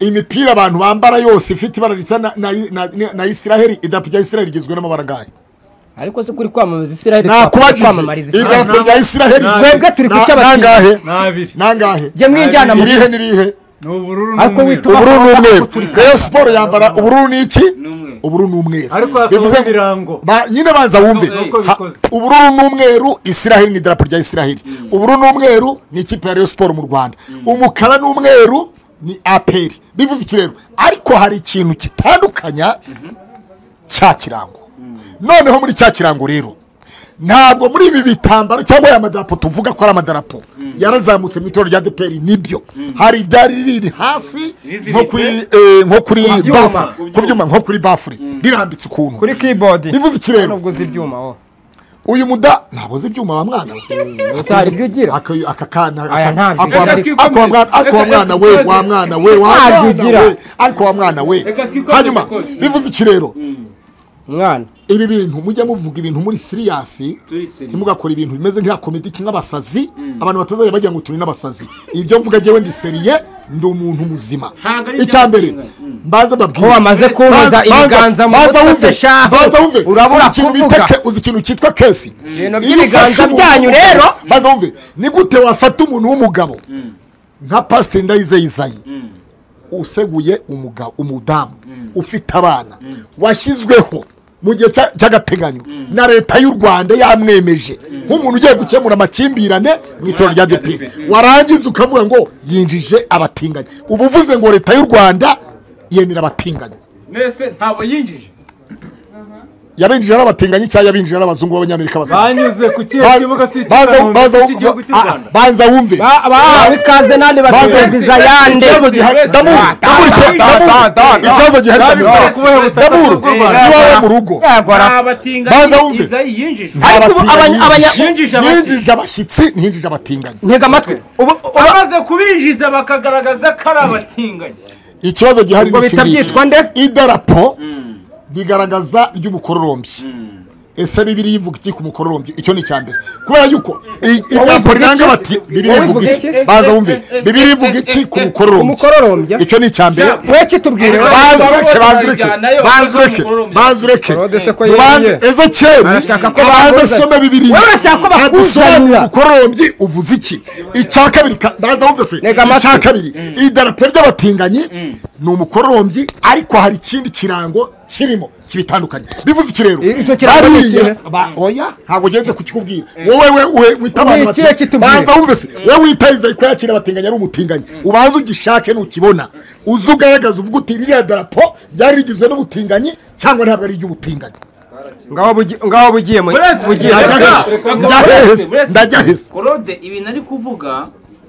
imipira abantu bambara yose ifite ibara risa na- na- na- na- na isiraheli idarapo rya isiraheli rigizwe n'amabara ngahe ariko se kuri kwamamaza isiraheli kwamamariza nakubajije isiraheli idarapo rya isiraheli Nta- twebwe turi ku na- cy'abakinnyi. nangahe ni abiri nangahe jya mwijyana mu irihe n'irihe ni ubururu Ariko n'umweru witu- ubururu n'umweru rayon siporo yambara ubururu ni iki umweru. ubururu n'umweru Ariko hakaba Bivuze ngo- ibirango. Ba- nyine banza wumve Nuko Ha- bikoze. ubururu n'umweru isiraheli ni idarapo rya isiraheli ubururu n'umweru ni ikipe ya rayon siporo mu rwanda umukara n'umweru ni aperi bivuze iki rero ariko hari ikintu kitandukanya cya kirango noneho muri cya kirango rero ntabwo muri ibi bitambaro cyangwa aya madarapo tuvuga ko ari amadarapo yarazamutse mu itorero rya deperi nibyo hari iryari riri hasi nko kuri eh, nko kuri byuma. bafure ku byuma nko kuri bafure rirambitse ukuntu kuri keyboard bivuze iki rero nubwo uzi ibyuma wo uyu muda ntabwo uzi ibyuma wa mwana we gusa hari ibyo ugira aka aka kana Aya ntabyo. ako wa mwana- ako wa mwana- ako wa mwana we wa mwana we wa Ntabyo mwana ugira. we ariko wa mwana we Reka twikomeze hanyuma kose. bivuze iki rero mwana ibi bintu mujya muvuga ibintu muri siriyasi Turi serious. ntimugakora ibintu bimeze nk'iya komedi nk'abasazi abantu batazajya bajya ngo turi n'abasazi ibyo mvuga njyewe ndi seriye ndi umuntu muzima Ntabwo ari icya mbere by'agateganyo. mbaze babwire Ko wamaze kumpoza Baza- ibiganza mu baza mutwe wumve, se shahu, baza wumve urabura uzi ikintu kuvuga. bita ke- uzi ikintu cyitwa kesi Ibintu Iyo by'ibiganza ufashe umuntu byanyu w'umugabo- rero. baza wumve ni gute wafata umuntu w'umugabo nka pasiteri ndayizeyizayi useguye umugabo umudamu ufite abana washyizweho mu gihe cya- cy'agateganyo na leta y'u rwanda yamwemeje nk'umuntu ugiye gukemura amakimbirane mu itora rya dp warangiza ukavuga ngo yinjije abatinganyi uba uvuze ngo leta y'u rwanda yemera abatinganyi mbese ntabwo yinjije yabinjije ari abatinganyi cyangwa yabinjije ari abazungu b'abanyamerika basa banyuze ku kihe Ba- kibuga si baza- baza- cy'igihugu cy'u ba- rwanda banza wumve Ba- bahawe ikaze n'andi Baza- bakira viza yande ikibazo gihari damu damu icyo- damu- ikibazo gihari damu kubahebutsa daburu atavuga u Rwanda. iwawe mu rugo Baza abatinganyi wumve. izayi yinjije Ariko ubu abanya- abanya- Yinjije abati- yinjije abashyitsi ntiyinjije abatinganyi ntega amatwi ubu bamaze kubinjiza bakagaragaza ko ari abatinganyi ikibazo gihari Ubwo ni iki bihita ngiki. byitwa nde? idarapo bigaragaza ry'umukororombyi ese bibiri ivuga iki ku mukororombyi icyo ni icya mbere kubera yuko i- idarapo ivuga riranga iki? bati bibiri Wowe ivuga ivuga iki iki? baza Eh, wumve eh, eh, bibiri eh, ivuga eh, iki eh, ku eh, mukororombyi umukororombyi? icyo ni icya mbere we kitubwire banza ureke banza ureke Bajyanayo, banza ureke umukororombyi. banza ureke Claude se ko banza yemeye ezekeri Arashaka ko abanza bakuzanira. asome bibiri Wowe urashaka ko bakuzanira. adusobanurire umukororombyi uvuze iki icya kabiri ka- banza wumve se Ntega amatwi. icya kabiri idarapo ry'abatinganyi ni umukororombyi ariko hari ikindi kirango kirimo kibitandukanye bivuze iki rero Icyo kirango ni ikihe? ba- oya ntabwo ugenze kukikubwira wowe we we- wita abantu Ni ikihe bati- kitubwira? banza wumve se wowe witahiza ko yakira abatinganyi ari umutinganyi ubanza ugishake nukibona uze ugaragaze uvuga uti ririya darapo ryari rigizwe n'ubutinganyi cyangwa ntabwo ari iry'ubutinganyi ngaho bugi- ngaho bugiye mu Uretse- bugiye Reka, Ndajya hese, reka, ndajya uretse, hese, uretse. ndajya hese. korode ibintu ari kuvuga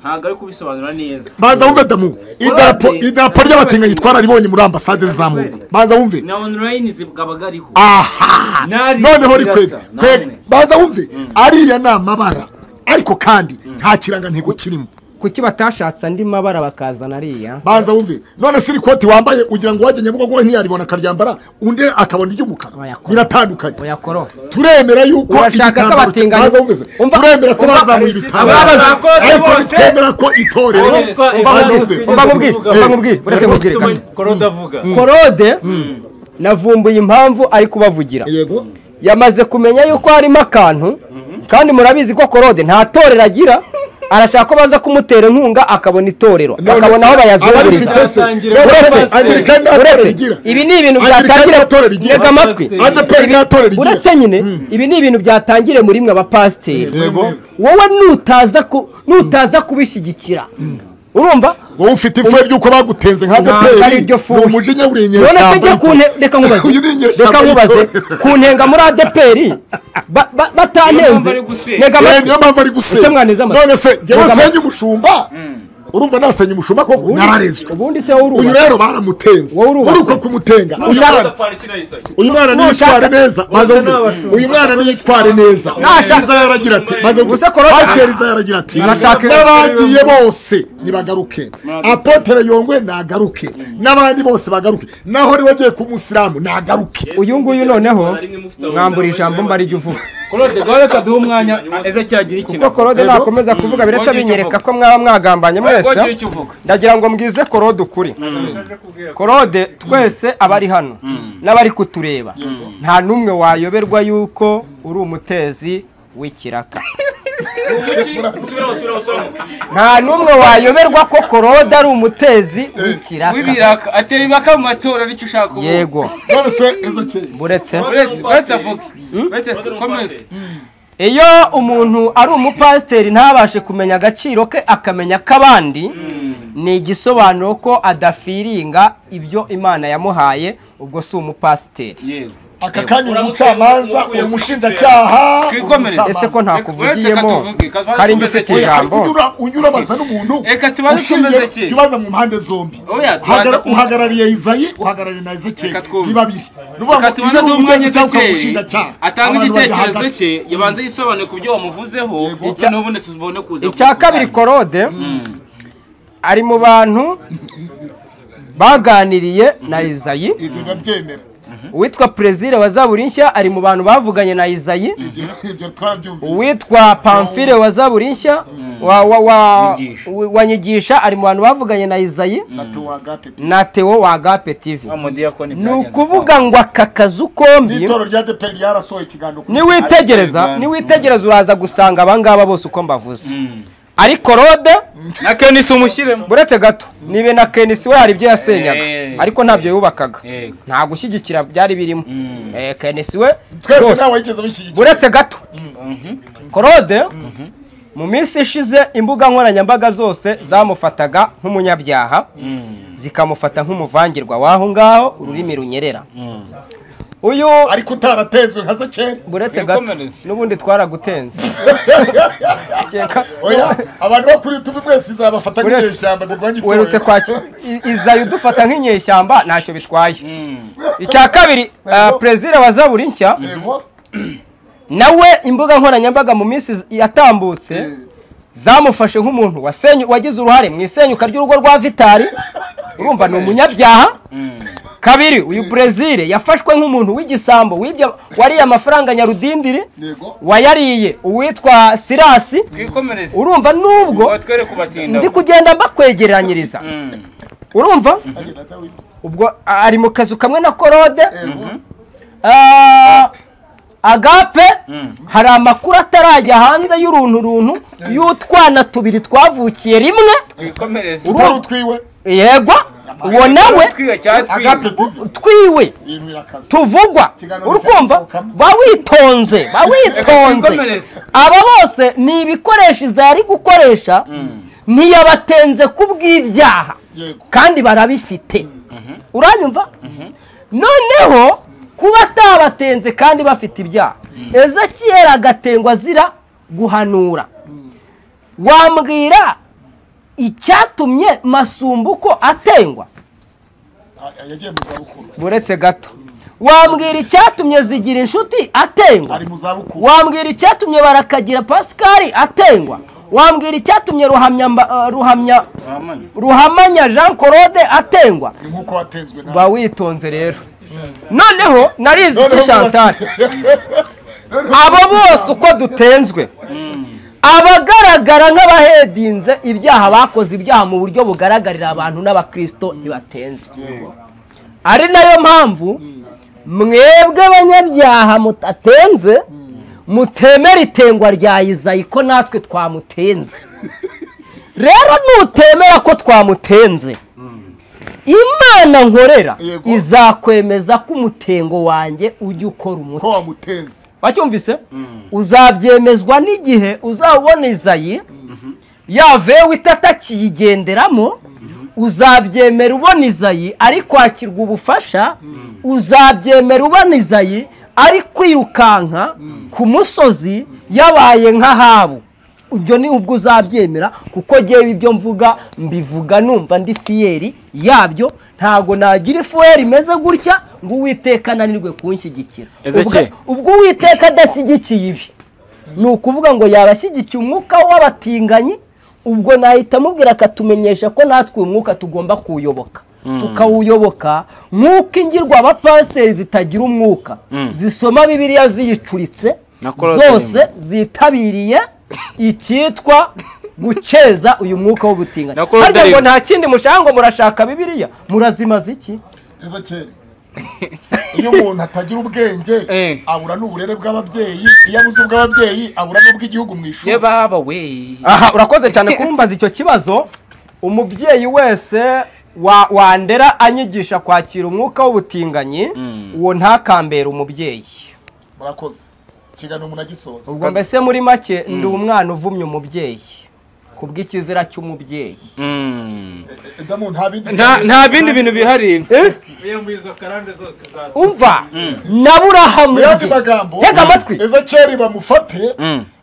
ntabwo ari kubisobanura neza banza wumve damu idarapo idarapo ry'abatinganyi twararibonye muri ambasade zamuwe banza wumve na onurayini zibaga ariho aha Nari noneho zirasa, rikwega namwe. banza wumve ariya ni amabara ariko kandi nta kirangantego kirimo kuki batashatse andi mabara bakazana ariya banza wumve none se iri koti wambaye ugira ngo uwajya nyabugogo we ntiyaribona akaryambara undi akabona iry'umukara Oya, kora. biratandukanye oya koro turemera yuko Urashaka ko igitambaro cya- abatinganyi- banza wumve se, Umva- turemera ko umva- bazamuye ibitambaro Ababaza- ariko bose- ntitwemera ko itorero Abitwa banza Evangelical wumve Christian mubwire, Kivuga. mba mubwire, uretse mubwire, Tumenye- kandi. Korode avuga korode navumbuye impamvu ari kubavugira yego yamaze kumenya yuko harimo akantu kandi murabizi ko korode nta torero agira arashaka ko baza kumutera inkunga akabona itorero akabona aho bayazunguriza abafite- uretse ibi ni ibintu byatangira ntega amatwi adeperi ntatorero igira uretse nyine ibi ni ibintu byatangire muri mwe abapasiteri yego wowe nutaza ku- nutaza kubishyigikira urumva wowe ufite ifu ry'uko bagutenze nka Ntabwo ari adeperi iryo ni furi. umujinya uri none se njye ku nte- reka nkubaze reka nkubaze ku ntenga muri adeperi ba- ba- Niyo mpamvu batanenze ari gusenya. Ntega Eh, amatwi. niyo mpamvu ari Ese gusenya mwaneze amatwi? none se njyewe Mwega senya umushumba urumva nasenya umushumba koko Ubundi- nararezwe ubundi se wowe uyu urubaka rero baramutenze Wowe urubatse. muri uko kumutenga uyu Ushaka- mwana uyu mwana niyitware neza maze Ubundi mve. n'abashumba. uyu mwana niyitware neza Nashaka- iza yaragira ati maze mve. Gusa Korode- pasiteri iza yaragira ati Arashaka- n'abagiye bose nibagaruke apotere yongwe nagaruke n'abandi bose bagaruke naho niba agiye ku musilamu nagaruke uyu nguyu noneho mwambura ijambo mba arijya uvuga korode gaho reka duhe umwanya eze cyagira ikintu kuko korode nakomeza kuvuga birahita Wongere icyo binyereka uvuga. ko mwaba mwagambanye mwese wagira icyo uvuga ndagira ngo mbwize korode ukuri korode twese abari hano n'abari kutureba nta n'umwe wayoberwa yuko uri umutezi w'ikiraka nta n'umwe wayoberwa ko korode ari umutezi w'ikiraka w'ibiraka atera ibaka mu matora aricyo ushaka ubu yego none se ezekeri buretse uretse uretse avuge uretse komeze iyo umuntu ari umupasiteri ntabashe kumenya agaciro ke akamenya ak'abandi ni igisobanuro ko adafiringa ibyo imana yamuhaye ubwo si umupasiteri yego aka kanya uri umucamanza uri umushinjacyaha uri Twikomereze. umucamanza. ese ko Uretse ntakuvugiyemo ko tuvuge, kaza- hari njye ufite Oya, ijambo Unyura- unyurabaza n'umuntu Reka tubanze ushingiye- tumeze ki? tubaze mu mpande zombi Oya, tubanze Hagara- ku- uhagarariye izayi uhagarariye na ezekeri Reka twumve. ni babiri Ni ukuvuga ngo reka tubanze iyo uri duhe umwanya umugenzacyaha ezekeri ukamushinjacyaha, atanga abantu bajya igitekerezo hagati. cye yabanza yisobanure ku byo wamuvuzeho noneho ubundi tubone kuza icya kabiri korode ari mu bantu baganiriye na izayi ibyo ndabyemera uwitwa perezida wa zaburi nshya ari mu bantu bavuganye na izayi ibyo twabyumvise uwitwa pamfile wa zaburi nshya wa- wa- wa- Nyigisha. wa nyigisha ari mu bantu bavuganye na izayi na tuwagate na teo wa agape tv wa mudiyakoni ni ukuvuga ngo aka kazu kombi n'itoro rya deperi ryarasohoye ikiganiro kuri niwitegereza niwitegereza uraza gusanga abangaba bose uko mbavuze ariko rode na kenisi umushyiremo buretse gato nibe na kenisi we hari ibyo yasenyaga Eh. ariko ntabyo yubakaga Yego. nta gushyigikira byari birimo Eh, kenisi we twese rwose. nta wayigeze bishyigikiye buretse gato korode mu minsi ishize imbuga nkoranyambaga zose zamufataga nk'umunyabyaha zikamufata nk'umuvangirwa w'aho ngaho ururimi runyerera uyu ariko utaratenzwe nka sekere buretse gato Wikomereze. n'ubundi twaragutenze Keka- oya abantu bo kuri yutubu mwese izabafata Buretse- nk'inyeshyamba zirwanya itorero werutse kwakira izayo udufata nk'inyeshyamba ntacyo bitwaye icya kabiri uh, perezida wa zaburi nshya Yego. nawe imbuga nkoranyambaga mu minsi z- yatambutse zamufashe nk'umuntu wasenye- wagize uruhare mu isenyuka ry'urugo rwa vitari urumva ni umunyabyaha kabiri uyu brezil yafashwe nk'umuntu w'igisambo wibye wariye amafaranga nyarudindiri Yego. wayariye uwitwa sirasi twikomereze urumva nubwo batwereke ubatinda ndi kugenda mbakwegeranyiriza urumva Agenda Dawidi. ubwo a- ari mu kazu kamwe na korode Yego. Ah, agape hari amakuru atarajya hanze y'uruntu runtu y'utwana tubiri twavukiye rimwe twikomereze utari utwiwe yegwa uwo nawe twiwe cyatwiwe agape tivi twiwe ibintu birakaze tuvugwa Ikiganiro urukumva gisohokamo. bawitonze bawitonze Twikomereze. aba bose ni ibikoresho iza yari gukoresha ntiyabatenze ku bw'ibyaha yego kandi barabifite uranyumva noneho kuba atabatenze kandi bafite ibyaha ezakiyeri agatengwa azira guhanura wambwira icyatumye masumbuko atengwa Ah, yagiye mu zabukuru buretse gato wambwira icyatumye zigira inshuti atengwa ari mu zabukuru wambwira icyatumye barakagira pasikari atengwa wambwira icyatumye ruhamya mba- eh, ruhamya ruhamanya jean claude atengwa ni nk'uko watenzwe nawe ba witonze rero noneho narizi Noneho iki chantal abo bose uko dutenzwe abagaragara nk'abahedinze ibyaha bakoze ibyaha mu buryo bugaragarira abantu n'abakirisito ntibatenze ari nayo mpamvu mwebwe abanyabyaha mutatenze mutemera itengwa rya izayi ko natwe twamutenze rero nutemera ko twamutenze imana nkorera Yego. izakwemeza ko umutengo wanjye ujya ukora umuti ko wamutenze wacyumvise uzabyemezwa n'igihe uzabona izayi yavewe itatakiyigenderamo uzabyemera ubona izayi ari kwakirwa ubufasha uzabyemera ubona izayi ari kwirukanka ku musozi yabaye nk'ahabu ibyo ni ubwo uzabyemera kuko ngewe ibyo mvuga mbivuga numva ndi fiyeri yabyo ntabwo nagira ifuweri imeze gutya ngo uwiteka ananirwe kunshyigikira Ezekiel. Ubwo- ubwo uwiteka adashyigikiye ibi ni ukuvuga ngo yaba ashyigikiye umwuka w'abatinganyi ubwo nahita amubwira akatumenyesha ko natwe uyu mwuka tugomba kuwuyoboka tukawuyoboka nk'uko ingirwa abapasiteri zitagira umwuka zisoma bibiliya ziyicuritse Na Claude zose zitabiriye icyitwa gukeza uyu mwuka w'ubutinganyi Na Claude harya ngo Rimwe. nta kindi mushaka ngo murashaka bibiliya murazimaza iki eza kera iyo umuntu atagira ubwenge Eh. abura n'uburere bw'ababyeyi iyo abuze ubw'ababyeyi abura n'ubw'igihugu mu ishuri ye baba we aha urakoze cyane kumbaza icyo kibazo umubyeyi wese wa- wandera anyigisha kwakira umwuka w'ubutinganyi uwo ntakambere umubyeyi murakoze ikiganiro munagisoza ubwo mbese muri make ndi umwana uvumye umubyeyi ku bw'ikizira cy'umubyeyi damu nta bindi nta bindi bintu bihariye iyo muri izo karande zose za umva na burahamu yandi magambo Tega amatwi. eza kera bamufate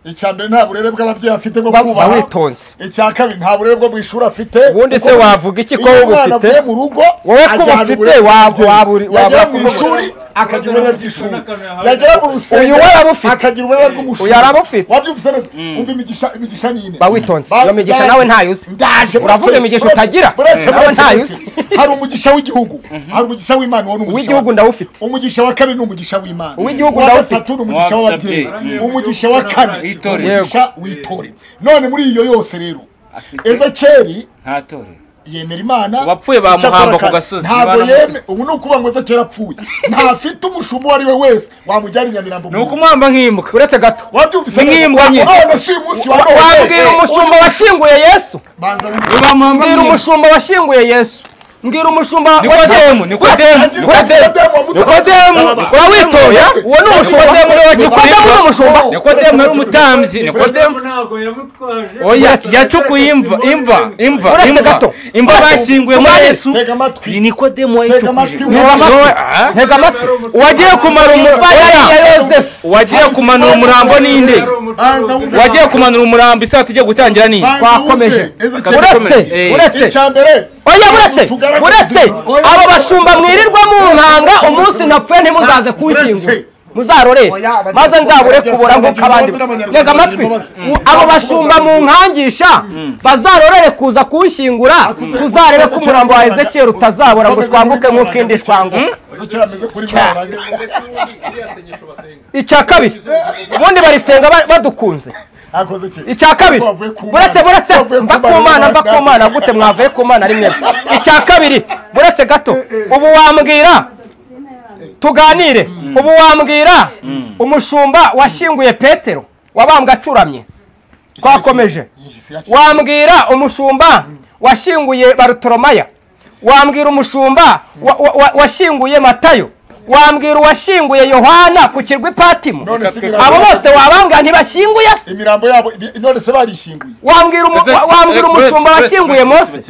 icya mbere nta burere bw'ababyeyi afite bwo Ba- kubaha bawitonze. icya kabiri nta burere bwo mu ishuri afite Ubundi se wavuga iki ko Iyo umwana ubufite? avuye mu rugo Wowe ko ajyana ubufite uburere wab- bw'ababyeyi. waburi- yajya wabura mu kuvuga. ishuri akagira ububabare bw'ishuri n'akantu yahawe. yagera mu rusengero Uyu we arabufite. akagira ububabare bw'umushumi Uyu arabufite. wabyumvise neza umva imigisha imigisha nyine Ba witonze. Ba- Iyo migisha nawe ntayo uzi. ndaje Uravuga uretse- imigisha uretse- utagira? uretse Nawe uretse- ntayo uretse. uzi. hari umugisha w'igihugu hari umugisha w'imana uwo ni umugisha Uw'igihugu wa- ndawufite. umugisha wa kabiri ni umugisha w'imana Uw'igihugu Uwa ndawufite. gatatu ni umugisha w'ababyeyi W'ababyeyi. umugisha wa kane ni Witorere. umugisha w'itorero none muri iyo yose rero Afite- ezekeri ntatore yemera imana Uwapfuye bamuhamba Icyakora ku kandi gasozi, ntabwo baramuzi. yeme ubu ni ukuvuga ngo aze kera apfuye ntafite umushumba uwo ari we wese wamujyana i nyamirambo ni ukumuhamba nk'imbwa uretse gato wabyumvise neza? Mwimbwa nyine. none si uyu munsi wa none wabwira umushumba washyinguye yesu banza wumve. bamuhamba mbwira nk'imbwa umushumba washyinguye yesu mbwira umushumba nikodemu nikodemu Agize nikodemu Nikodemu wa Mutara. Nikodemu, Salama. Nikodemu. witoya uwo ni umushumba nikodemu ni umushumba nikodemu yari umutambyi nikodemu ntabwo yamutwaje oya yacukuye imva imva imva Uretse imva gato. imva bashyinguye muri Umwari. yesu tega ni amatwi nikodemu tega wayicukuje amatwi Niba wumve. amatwi. Ah? ntega amatwi wagiye kumara umu- ya oya. yosefu wagiye kumanura umurambo n'inde banza wumve. wagiye kumanura umurambo isaha tugiye gutangira ni Banza Twakomeje. wumve. Eze Uretse, Keri. Eh. uretse. icya mbere oya buretse Tugaragaze buretse inzira. abo bashumba mwirirwa mu nkanga umunsi napfuye ntimuzaze kunshyingura Uretse. muzarorere Oya, maze nzabure abadiyasipora kubura nk'uko abandi bagira imbabazi reka amatwi n'abanyarwanda bagira imbabazi. abo Mm. bashumba mu nkangisha bazarorere kuza kunshyingura tuzarebe ko umurambo wa ezekiyeli utazabura ngo twanguke nk'uko indi shwanguka Eze Keri ameze kuri mwarange. icya kabiri ubundi barisenga ba- badukunze Akoze iki? icya kabiri Twavuye ku Mana. buretse buretse Twavuye ku mva ku Mana. mana mva ku mana gute mwavuye ku mana ari mwebwe icya kabiri buretse gato ubu wambwira tuganire ubu wambwira umushumba washyinguye petero wabambwe acuramye twakomeje Yigise yacu. wambwira umushumba washyinguye barutoromaya wambwira umushumba wa- wa- wa- washyinguye matayo wambwira uwashyinguye yohana ku kirwa ipatimo None si imirambo- abo bose wabambwira ntibashyinguye se imirambo yabo ibi- none se barishinguye wambwira umu- wa- wambwira umushumba washyinguye mose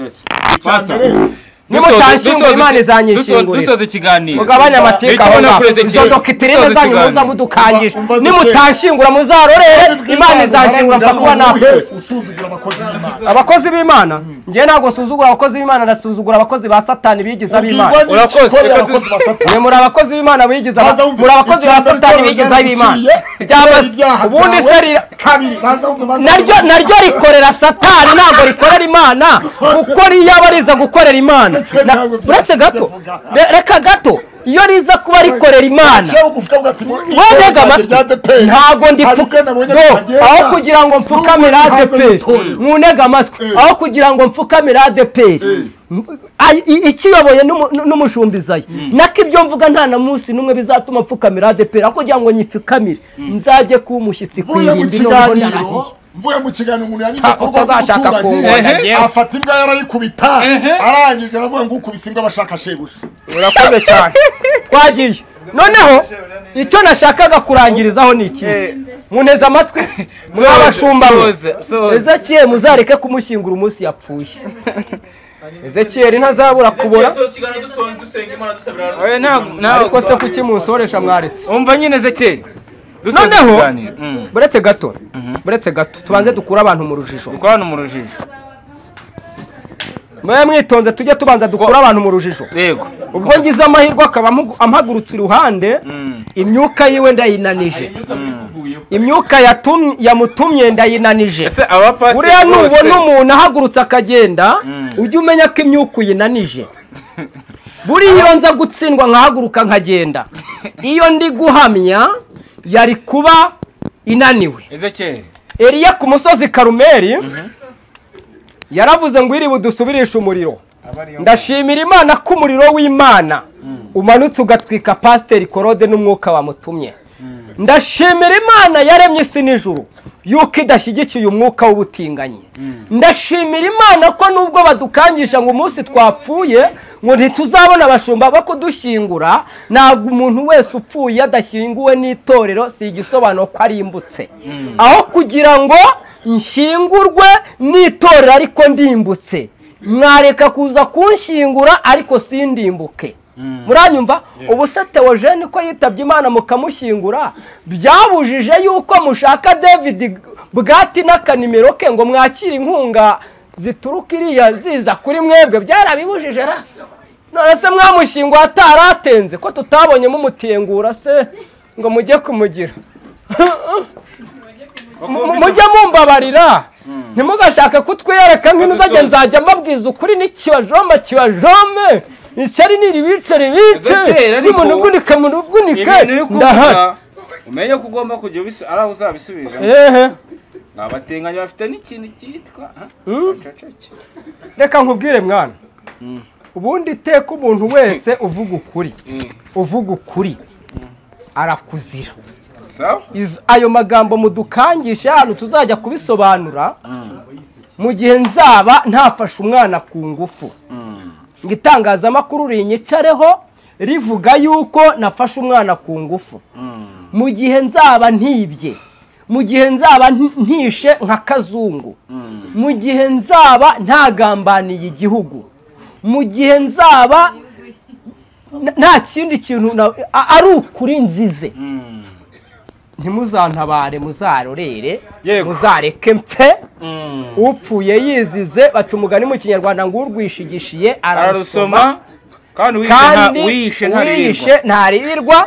nimutanshyinguye imana izanyishingurira dusoza ikiganiro mugabanye amatiku aho Nicyo ngaho nakureze izo kera. dokitirine Dusoza zanyu ikiganiro. muza mudukangisha Umva- umva nimutanshyingura muzarorere imana izanshingura mpfa kuba napfuye usuzugura abakozi b'imana abakozi b'imana njyewe ntabwo nsuzugura abakozi b'imana ndasuzugura abakozi ba satani bigize ab'imana Ubwirwa n'iki Urakoze. ukorera abakozi ba Satani. mwe muri abakozi b'imana bigize Baza aba- wumve. muri abakozi ba Icya mbere satani cyangwa bigize ryari ab'imana uciye, ryamaze ibyaha ubundi byawe. se rira kabiri banza wumve, banza naryo wumve. naryo rikorera satani ntabwo rikorera imana kuko riyaba riza gukorera imana Na- uretse gato re- reka gato iyo riza kuba rikorera imana Ushobora kuvuga ngo ati muri- wendega amatwi rya DPR. ntabwo Hari ubwo ndipfuka nabonye no bitagenda. aho kugira ngo mfukamire N'ubwo ntazi adeperi amatorero. mwunega amatwi Eh. aho kugira ngo mfukamire adeperi Ay- i- ikiyoboye n'umu- n'umushumbizayo nako ibyo mvuga nta na munsi n'umwe bizatuma mfukamira adeperi aho kugira ngo nyipfukamire nzajye kuba umushyitsi ku mvuye mu irindi n'ubwo kiganiro narahije mvuye mu kiganiro umuntu yanyuze ku rwego utazashaka kunganya rw'umuturage yewe. afata imbwa yarayikubita arangije aravuga ngo ukubise imbwa bashaka shebuja urakoze cyane twagiye noneho icyo nashakaga kurangirizaho ni iki munteze amatwi muri abashumba mwe Soza, soza. ezekiyeli muzareke kumushyingura umunsi yapfuye ezekiyeli ntazabura kubora Oya, ntabwo- ntabwo- ariko se kuki munsoresha mwaretse umva nyine zekeri dusoza noneho ikiganiro Mm. buretse gato buretse gato tubanze dukure abantu mu rujijo dukora hano mu rujijo mwe mwitonze tujye tubanza dukure abantu mu rujijo yego ubwo ngize amahirwe akaba amugu- ampagurutse iruhande imyuka yiwe ndayinanije imyuka yatum- yamutumye ndayinanije ese abapasiteri buriya bose- nubona umuntu ahagurutse akagenda ujye umenya ko imyuka uyinanije buriya iyo nza gutsindwa nkahaguruka nkagenda iyo ndi guhamya yari kuba inaniwe ezekeri eriya ku musozi karumeri yaravuze ngo iribu dusubirishe umuriro ndashimira imana ko umuriro w'imana umanutse ugatwika pasiteri korode n'umwuka wamutumye ndashimira imana yaremye isi n'ijuru yuko idashyigikiye umwuka w'ubutinganyi ndashimira imana ko nubwo badukangisha ngo umunsi twapfuye ngo ntituzabona abashumba bo kudushyingura ntabwo umuntu wese upfuye adashyinguwe n'itorero si igisobanuro ko arimbutse aho kugira ngo nshyingurwe n'itorero ariko ndimbutse mwareka kuza kunshyingura ariko sindimbuke muranyumva ubu se teogene ko yitabye imana mukamushyingura byabujije yuko mushaka david bwati n'akanimero ke ngo mwakire inkunga zituruka iriya ziza kuri mwebwe byarabibujije ra none se mwamushinga ataratenze ko tutabonyemo umutengura se ngo mujye kumugira Mu- mujye mumbabarira ntimugashake kutwiyereka nk'intu uzajya nzajya mbabwiza ukuri n'ikibajomba kibajome ishyari niribice ribice Eze kera ariko- nimunugunike munugunike ibintu uri ndahari kuvuga umenye ko ugomba kujya ubis- ari aho uzabisubiza ehe ni abatinganyi bafite n'ikintu cyitwa ha? abaceceke. reka nkubwire mwana ubundi iteka umuntu wese uvuga ukuri uvuga ukuri arakuzira sawa Izo- ayo magambo mudukangishe hano tuzajya kubisobanura mu gihe nzaba ntafashe umwana ku ngufu ngo itangazamakuru rinyicareho rivuga yuko nafashe umwana ku ngufu mu gihe nzaba ntibye mu gihe nzaba nti- ntishe nka kazungu mu gihe nzaba ntagambaniye igihugu mu gihe nzaba n- nta kindi kintu na- a- ari ukuri nzize ntimuzantabare muzarorere Yego. muzareke mfe upfuye yizize baca umugani mu kinyarwanda ngo urwishigishiye ararusoma ararusoma kandi wishe nta- kandi uwishe wishe ntarirwa ntarirwa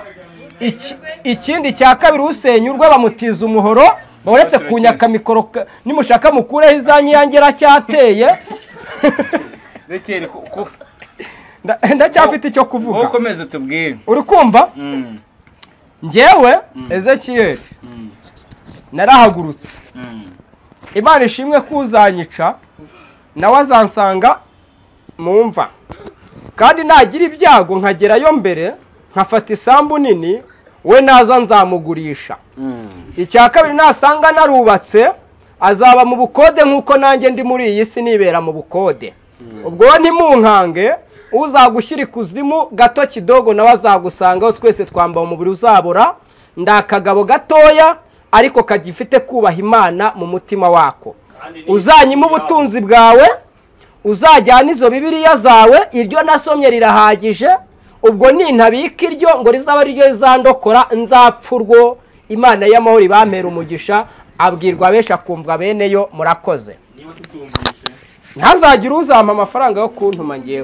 Iki- ikindi cya kabiri usenyurwa bamutiza umuhoro uretse kunyaka mikoro ka- nimushaka mukureho izanyiyangira cyateye Ezekiel, ku- ku- Nda- ndacyafite icyo wowe kuvuga ukomeze tubwire uri kumva njyewe ezekiyeri narahagurutse imana ishimwe ko uzanyica nawe azansanga mu mva kandi nagira ibyago nkagerayo mbere nkafata isambu nini we naza nzamugurisha icya kabiri nasanga narubatse azaba mu bukode nk'uko nanjye ndi muri iyi si nibera mu bukode ubwo we ntimunkange uzagushyira ikuzimu gato kidogo nawe azagusangaho twese twambara umubiri uzabora ndi akagabo gatoya ariko kagifite kubaha imana mu mutima wako uzanyima ubutunzi bwawe uzajyana izo bibiriya zawe iryo nasomye rirahagije ubwo nintabika iryo ngo rizaba ari ryo rizandokora nzapfurwo imana y'amahoro ibampera umugisha abwirwa benshi akumva beneyo murakoze ntazagire uzampa amafaranga yo kuntuma ngewe